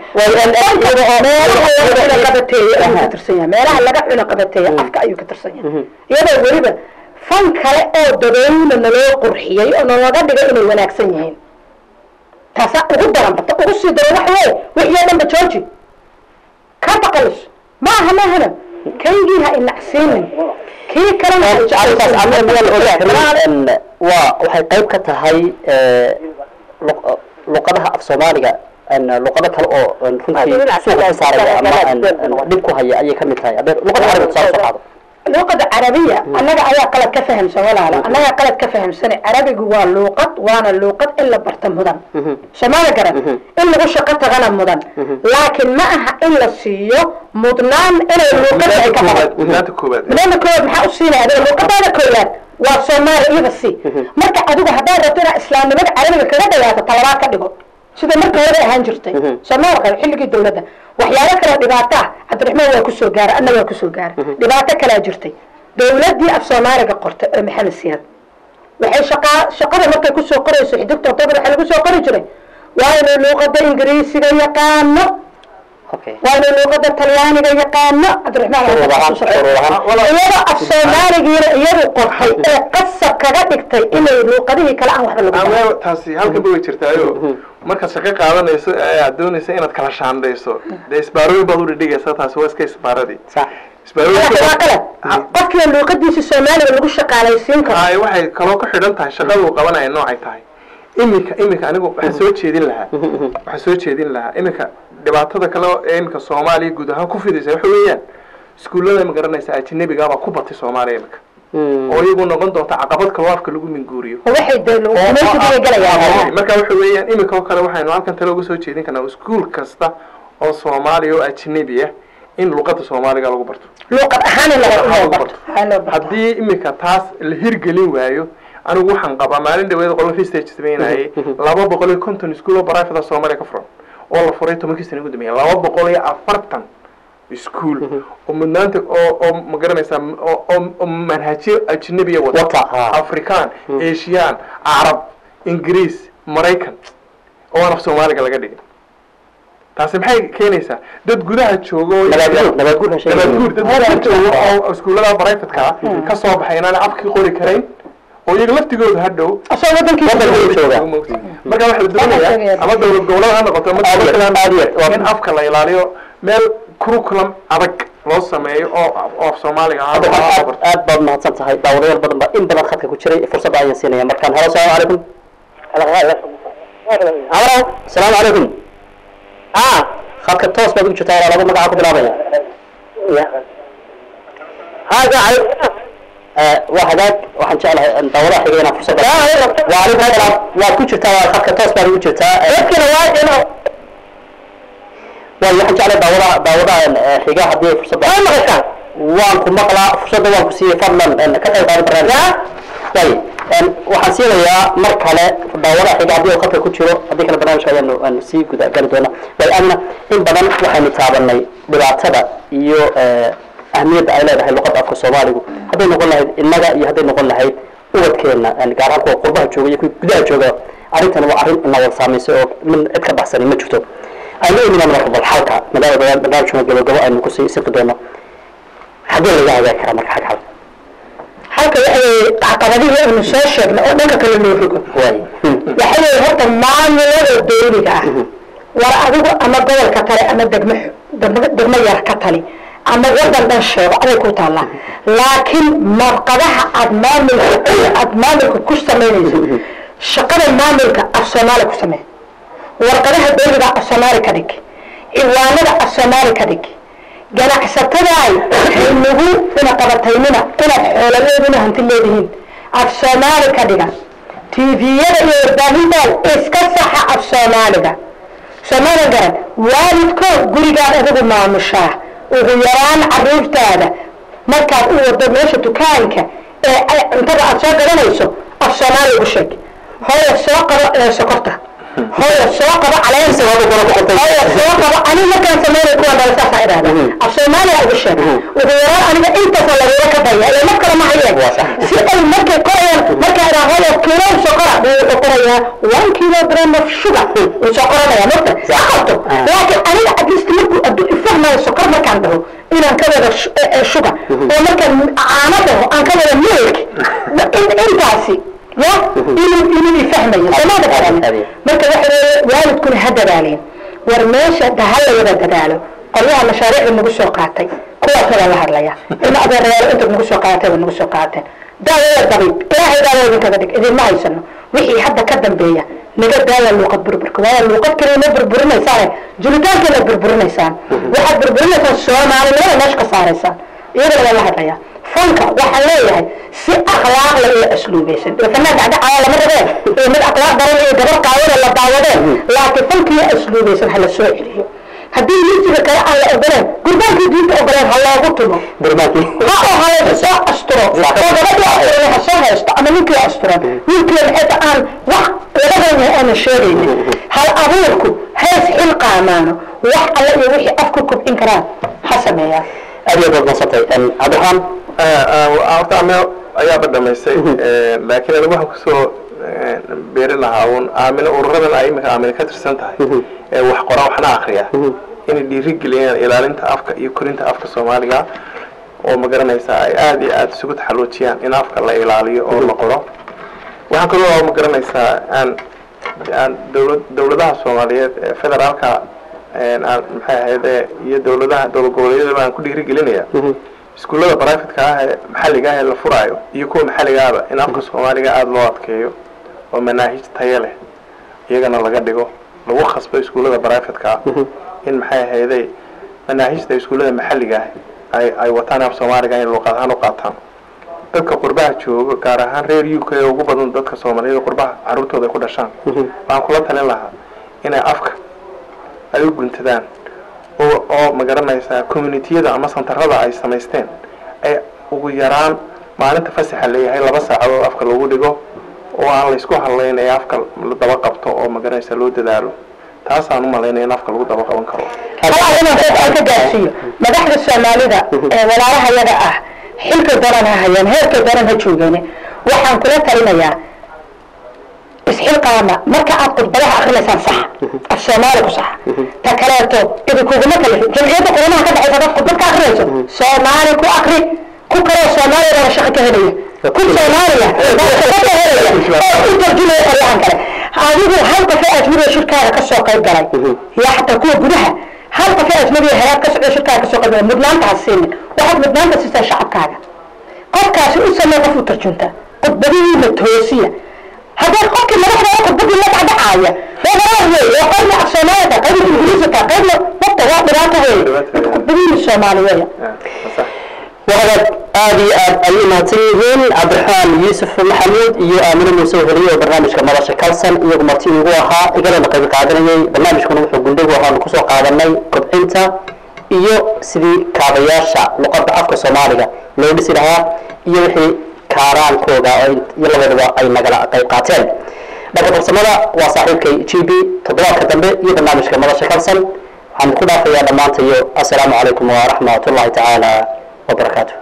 meelaha laga cuno qabateeye ayuu ka tirsan yahay meelaha laga cuno qabateeye afka ayuu ka tirsan yahay iyadoo weliba fan kale oo dadweyne naloo qurxiyey oo nalaga dhigay inay wanaagsan yihiin taasaa ugu daran bata ugu sii daran wax weye wixii oo dhanba jooji ka baqalis ma aha ma ahana kaygii ha inacsiinin kii kalena ha
arrintaas
jeclaysiinin.
amar miyaan ogaa karin waa waxay qayb ka tahay luq- luqadaha af soomaaliga luqado kale oo runtii suuqa ka saaraya ama dhib ku haya ayay ka mid tahay haddee luqada carabiga tusaale soo qaado
luuqada carabiya annaga ayaa qalad ka fahamsan walaalo annagaa qalad ka fahamsan carabigu waa luuqad waana luuqad in la barta mudan somaali garan in lagu shaqo tagana mudan laakiin ma aha in la siiyo mudnaan inay luuqada ay ka qaban
mudnaanta koowaad
mudnaanta koowaad maxaa u siinaya adiga luuqadaada koowaad waa soomaali iyada si marka adigu haddaad rabto inaad islaamnimada carabiga kaga dhawaato talabaad ka dhigo sida marka hore ahaan jirtay soomaali qaba xilligii dawladda waxyaalo kale dhibaato ah cabdiraxmaan waa kusoo gaara anna waa kusoo gaara dhibaato kalaa jirtay dawladdii af soomaaliga qortay ee maxamed siyaad waxay shaqaa shaqada markay kusoo qorayso xidigta october waxaa lagu soo qori jiray waa inuu luuqada ingiriisiga yaqaano
okay
waa inuu luuqada talyaaniga yaqaano cabdiraxmaan waa
Urur ahaan,
ku shaqeeya.
urur ahaan.
iyadoo af soomaaligiina iyadu qortay ee qasab kaga dhigtay inay luuqadihii kale aan waxba lagu darin.
ama taasi halkan ba way jirtaayo markaad shaqo qaadanayso ee aad doonayso inaad kala shaandayso dee isbaarooyin baad u dhidhigaysaa taasi waa iska isbaaradii
sax
Qalad waa qalad qofkii luuqadiisa soomaaliga lagu shaqaalaysiin karo
ay waxay kaloo ku xidhan tahay shaqada uu qabanaya noocay tahay iminka iminka anigu waxaan soo jeedin lahaa waxaan soo jeedin lahaa iminka dhibaatada kale ee iminka soomaaliya guud ahaan ku fidaysa waxa weeyaan iskuullada ma garanaysa ajnabigaabaa ku batay soomaaliya iminka oo iyagu noqon doonta caqabad kaloo afka lagu minguuriyo
waxay dee luuqadaysiga galayaan
marka waxa weeyaan iminka oo kale waxaynu halkan tale uga soo jeedin karnaa iskuul kasta oo soomaaliya oo ajnabi ah in luqada soomaaliga lagu barto
luuqad ahaan in laga- loo barto Ha loo barto.
haddii iminka taas la hirgelin waayo anigu waxaan qabaa maalin dhaweed qolo research sameynayay laba boqol iyo konton iskuul oo private soomaaliya ka furan oo la furay tobankii sana ugu dambeeyay laba boqol iyo afartan iskuul oo mudnaanta oo oo ma garanaysaa oo oo- oo manhajyo ajnabiya wata
Wata, ha.
afrikaan asian carab ingiriis maraykan oo aan af soomaaliga laga dhigin taasi maxay keenaysaa dad gudaha jooga oo
Nabaadguur, nabaadguur ha sheegin.
nabaadguur dad gudaha jooga oo iskuullada privateka ka soo baxay inaan afkii qori karayn oo iyaga laftigooda hadhow
asoo wadankiisa
Wadankiisa jooga.
marka waxaa la doonayaa ama dowlad goboleed ha noqoto ama
Aad iyo-
dowlad
aad iyo- waa-
in afka la ilaaliyo meel curriculum adag loo sameeyo oo oo af soomaaliga ah
hadda waxaad aad aad baad mahadsan tahay daawadayaal badan baa in badan khadka ku jiray fursadda ayaan siinaya markaan halo asalaamu calaykum halo asalaamu calaykum a khadka toos baad ugu jirtaa walaa laba magaca ku bilaabaya Eh, waa hagaag waxaan jeclahay in daawadaha xiga inaan fursadda waalaykum salaam waad ku jirtaa waa khadka toos baad ugu jirtaa Eh, waayo waxaan jeclahay daawadaha daawadaha eh, xiga haddii ay fursadda waan ku maqlaa fursadda waan ku siiyey fadlan en, ka qayb qaado barnaamijka way en, waxaan siinayaa mar kale daawadaha xiga haddii uu khadka ku jiro haddii kale barnaamijka ayaanu aan sii guda gali doona way amina in badan waxaynu taabanay dhibaatada iyo eh, ahmiyadda ay leedahay luqadda afka soomaaligu hadday noqon lahayd innaga iyo hadday noqon lahayd ubadkeena en, gaar ahaan kuwa qurbaha jooga iyo kuwa gudaha jooga arrintan waa arrin ina wada saamaysay oo min cid ka baxsani ma jirto aynu iminaan marka bal xalka maadaama barnaamijka gabagabo aynu kusii siqi doono xaggee laga hagaagi karaa marka xag xal
halka waxay caqabadihii aynu soo sheegnay oo dhanka kale loo rogo
waay
waxay leeyihin horta maamulada dawliga ah war adigu ama gobolka tale ama degmo degmo degmo yar ka tali ama wadan dhan sheego aday ku taallaa laakiin marqadaha aad maamulka aad maamulka ku samaynayso shaqada maamulka af soomaali ku samee warqadaha dawliga af soomaali ka dhig ciwaanada af soomaali ka dhig ganacsatadaay haynagu ina qabataynina inaad xooladeeduna hanti leedihiin af soomaali ka dhiga tviyada iyo warbaahintaad iska saxa af soomaaliga soomaali garan waalidkood gurigaad adigu maamushaa ugu yaraan caruurtaada markaad u wado meesha dukaanka ee ay cuntada aad soo gadanayso af soomaali ugu sheeg hooya soo qabo ee sokorta hooya soo qabo caleenta hooya soo qabo ani markaan sameynay kuwa dhala saasaa idhahda af soomaaliya ugu sheeg ugu yaraan aniga intaasa lagula ka daya ile mar kale ma hayeen si ay markay qorayaan markaa idhaa hooya kiilo sokora buu wuxuu qorayaa one kilogram of sugar wuu soo qoranaya marka aqabto laakiin aniga atleast markuu addu ifahmayo sokor markaan dhaho inaan ka wada sugar oo markaan caano dhaho aan ka wada milk intaasi ya inuu inuu ifahmayo somaada garan marka waxa weeye waalidkuna ha dadaaleen war meesha ha la wada dadaalo qolyaha mashaariicda nagu soo qaatay kuwaas wada la hadlaya in adeerayaal inta nagu soo qaatay nagu soo qaateen daawada dabiib ilaahay daawada idinkaga dhig idinma haysano wixii hadda ka dambeeya naga daaya luuqad burburka waayo luuqad kale ma burburinaysaane julitaankeena burburinaysaan waxaad burburinaysaan soomaalinimada meesha ka saaraysaan iyadana waa la hadlaya fanka waxaan leeyahay si akhlaaq la iyo asluubaysan ee fanaan dhacdhacaya lama rabeen ee mid akhlaaq daran iyo gabar qaawada la daawadeen laakiin fankiyo asluubaysan ha la soo celiyo haddii misiga kale aan la ogoleen gurbaankii diinta ogoleen ha loogu tumo ha oo halaysa soo asturo oo gabadhii asturan ha soo haysto ama ninkii asturan wiilkii maxayta aan wax labadooda aana sheegaynin hal abuurku hees xil qaamaano wax alle iyo wixii afku kobcin karaan ha sameeyaan
aad iyo aad madsantay cabdiraxmaan
horta ame ayaaba dhamaystay laakiin anigu waxaan kusoo beeri lahaa un aamino ururadan ay imika aamino ka tirsan tahay ee wax qora waxna akriya inay dhiirigeliyaan ilaalinta afka iyo korinta afka soomaaliga oo magaranaysa ay aada iyo aada isugu taxaluujiyaan in afka la ilaaliyo oo la qoro waxaan kaloo magaranaysaa aan aan dowla dowladaha soomaaliyeed ee federaalka aan maxay ahayd iyo dowladaha dowlad goboleedyadaba aan ku dhiirigelinaya iskuullada brivatka ah ee maxalliga ah ee la furaayo iyo kuwa maxalligaaba in afka soomaaliga aada loo adkeeyo oo manaahij tayo leh iyagana laga dhigo lagu khasbo iskuullada brivatka ah in maxay ahayday manaahijta iskuullada maxalliga ah ay ay wataan af soomaaliga in luuqad ahaan u qaataan dadka qurbaha jooga gaar ahaan reer u k ee ugu badan dadka soomaaliyeed qurbaha carruurtooda ay ku dhashaan waxaan kula talin lahaa inay afka ay u guntadaan oo oo magaranaysaa communitiyada ama santarada ay samaysteen ay ugu yaraan maalinta fasaxa leeyahay laba saacadood afka lagu dhigo oo aan laysku hadlayn ee afka la daba qabto oo magaranaysa loo dadaalo taasaan u malaynaya in afka lagu daba qaban karo
halaa inaan qof aan ka gaarsiiyo madaxda soomaalida ee walaalaha yaga ah xilka daran ha hayeen heerka daran ha joogeen waxaan kula talinayaa isxilqaama marka aad khudbadaha akrinaysaan sax af soomaali ku sax ta kaleeto idinkuguma kale jamciyadda quramaha ka dhexaysa dad khudbad ka akrinayso soomaali ku akri ku kaloo soomaaliya baa shaqo ka helaya ku soomaaliya baa shaqo ka helaya oo u tarjumaya qaryahan kale adigu hal qof ee ajnabiga shirkaaga ka soo qayb galay yaa xataa kuwa gudaha hal qof ee ajnabiga helaad ka socda shirkaaga ka soo qayb galay mudnaanta ha siinin waxaad mudnaanta siisaa shacabkaaga qofkaasi u samee qof u tarjunta khudbadihiina toosiya haddaad qofkii madaxda khudbadii la dhacdhacaaya wadaraa wey oo qaybna af soomaalida qaybna ingiriisika qaybna wata waa dhibaato wey khudbadihiina soomaaliyeeya
wahadaad aada iyo aad ayay mahadsan yihiin cabdiraxmaan yuusuf maxamuud iyo aamine muuse horiye oo barnaamijka madasha kalsan iyagu marti igu ahaa igalana qayb qaadanayay barnaamijkuna wuxuu gundhigu ahaanu kusoo qaadanay kobcinta iyo sidii kaabayaasha luqadda afka soomaaliga loo dhisi lahaa iyo wixii kaaraankooda oo iyo labaduba ay nagala qayb qaateen dhanka farsamada waa saaxiibkay g b toddobaadka dambe iyo barnaamijka madasha kalsan waxaan ku dhaafayaa dhammaanta iyo assalaamu calaykum waraxmat ullahi tacaala wabarakaatu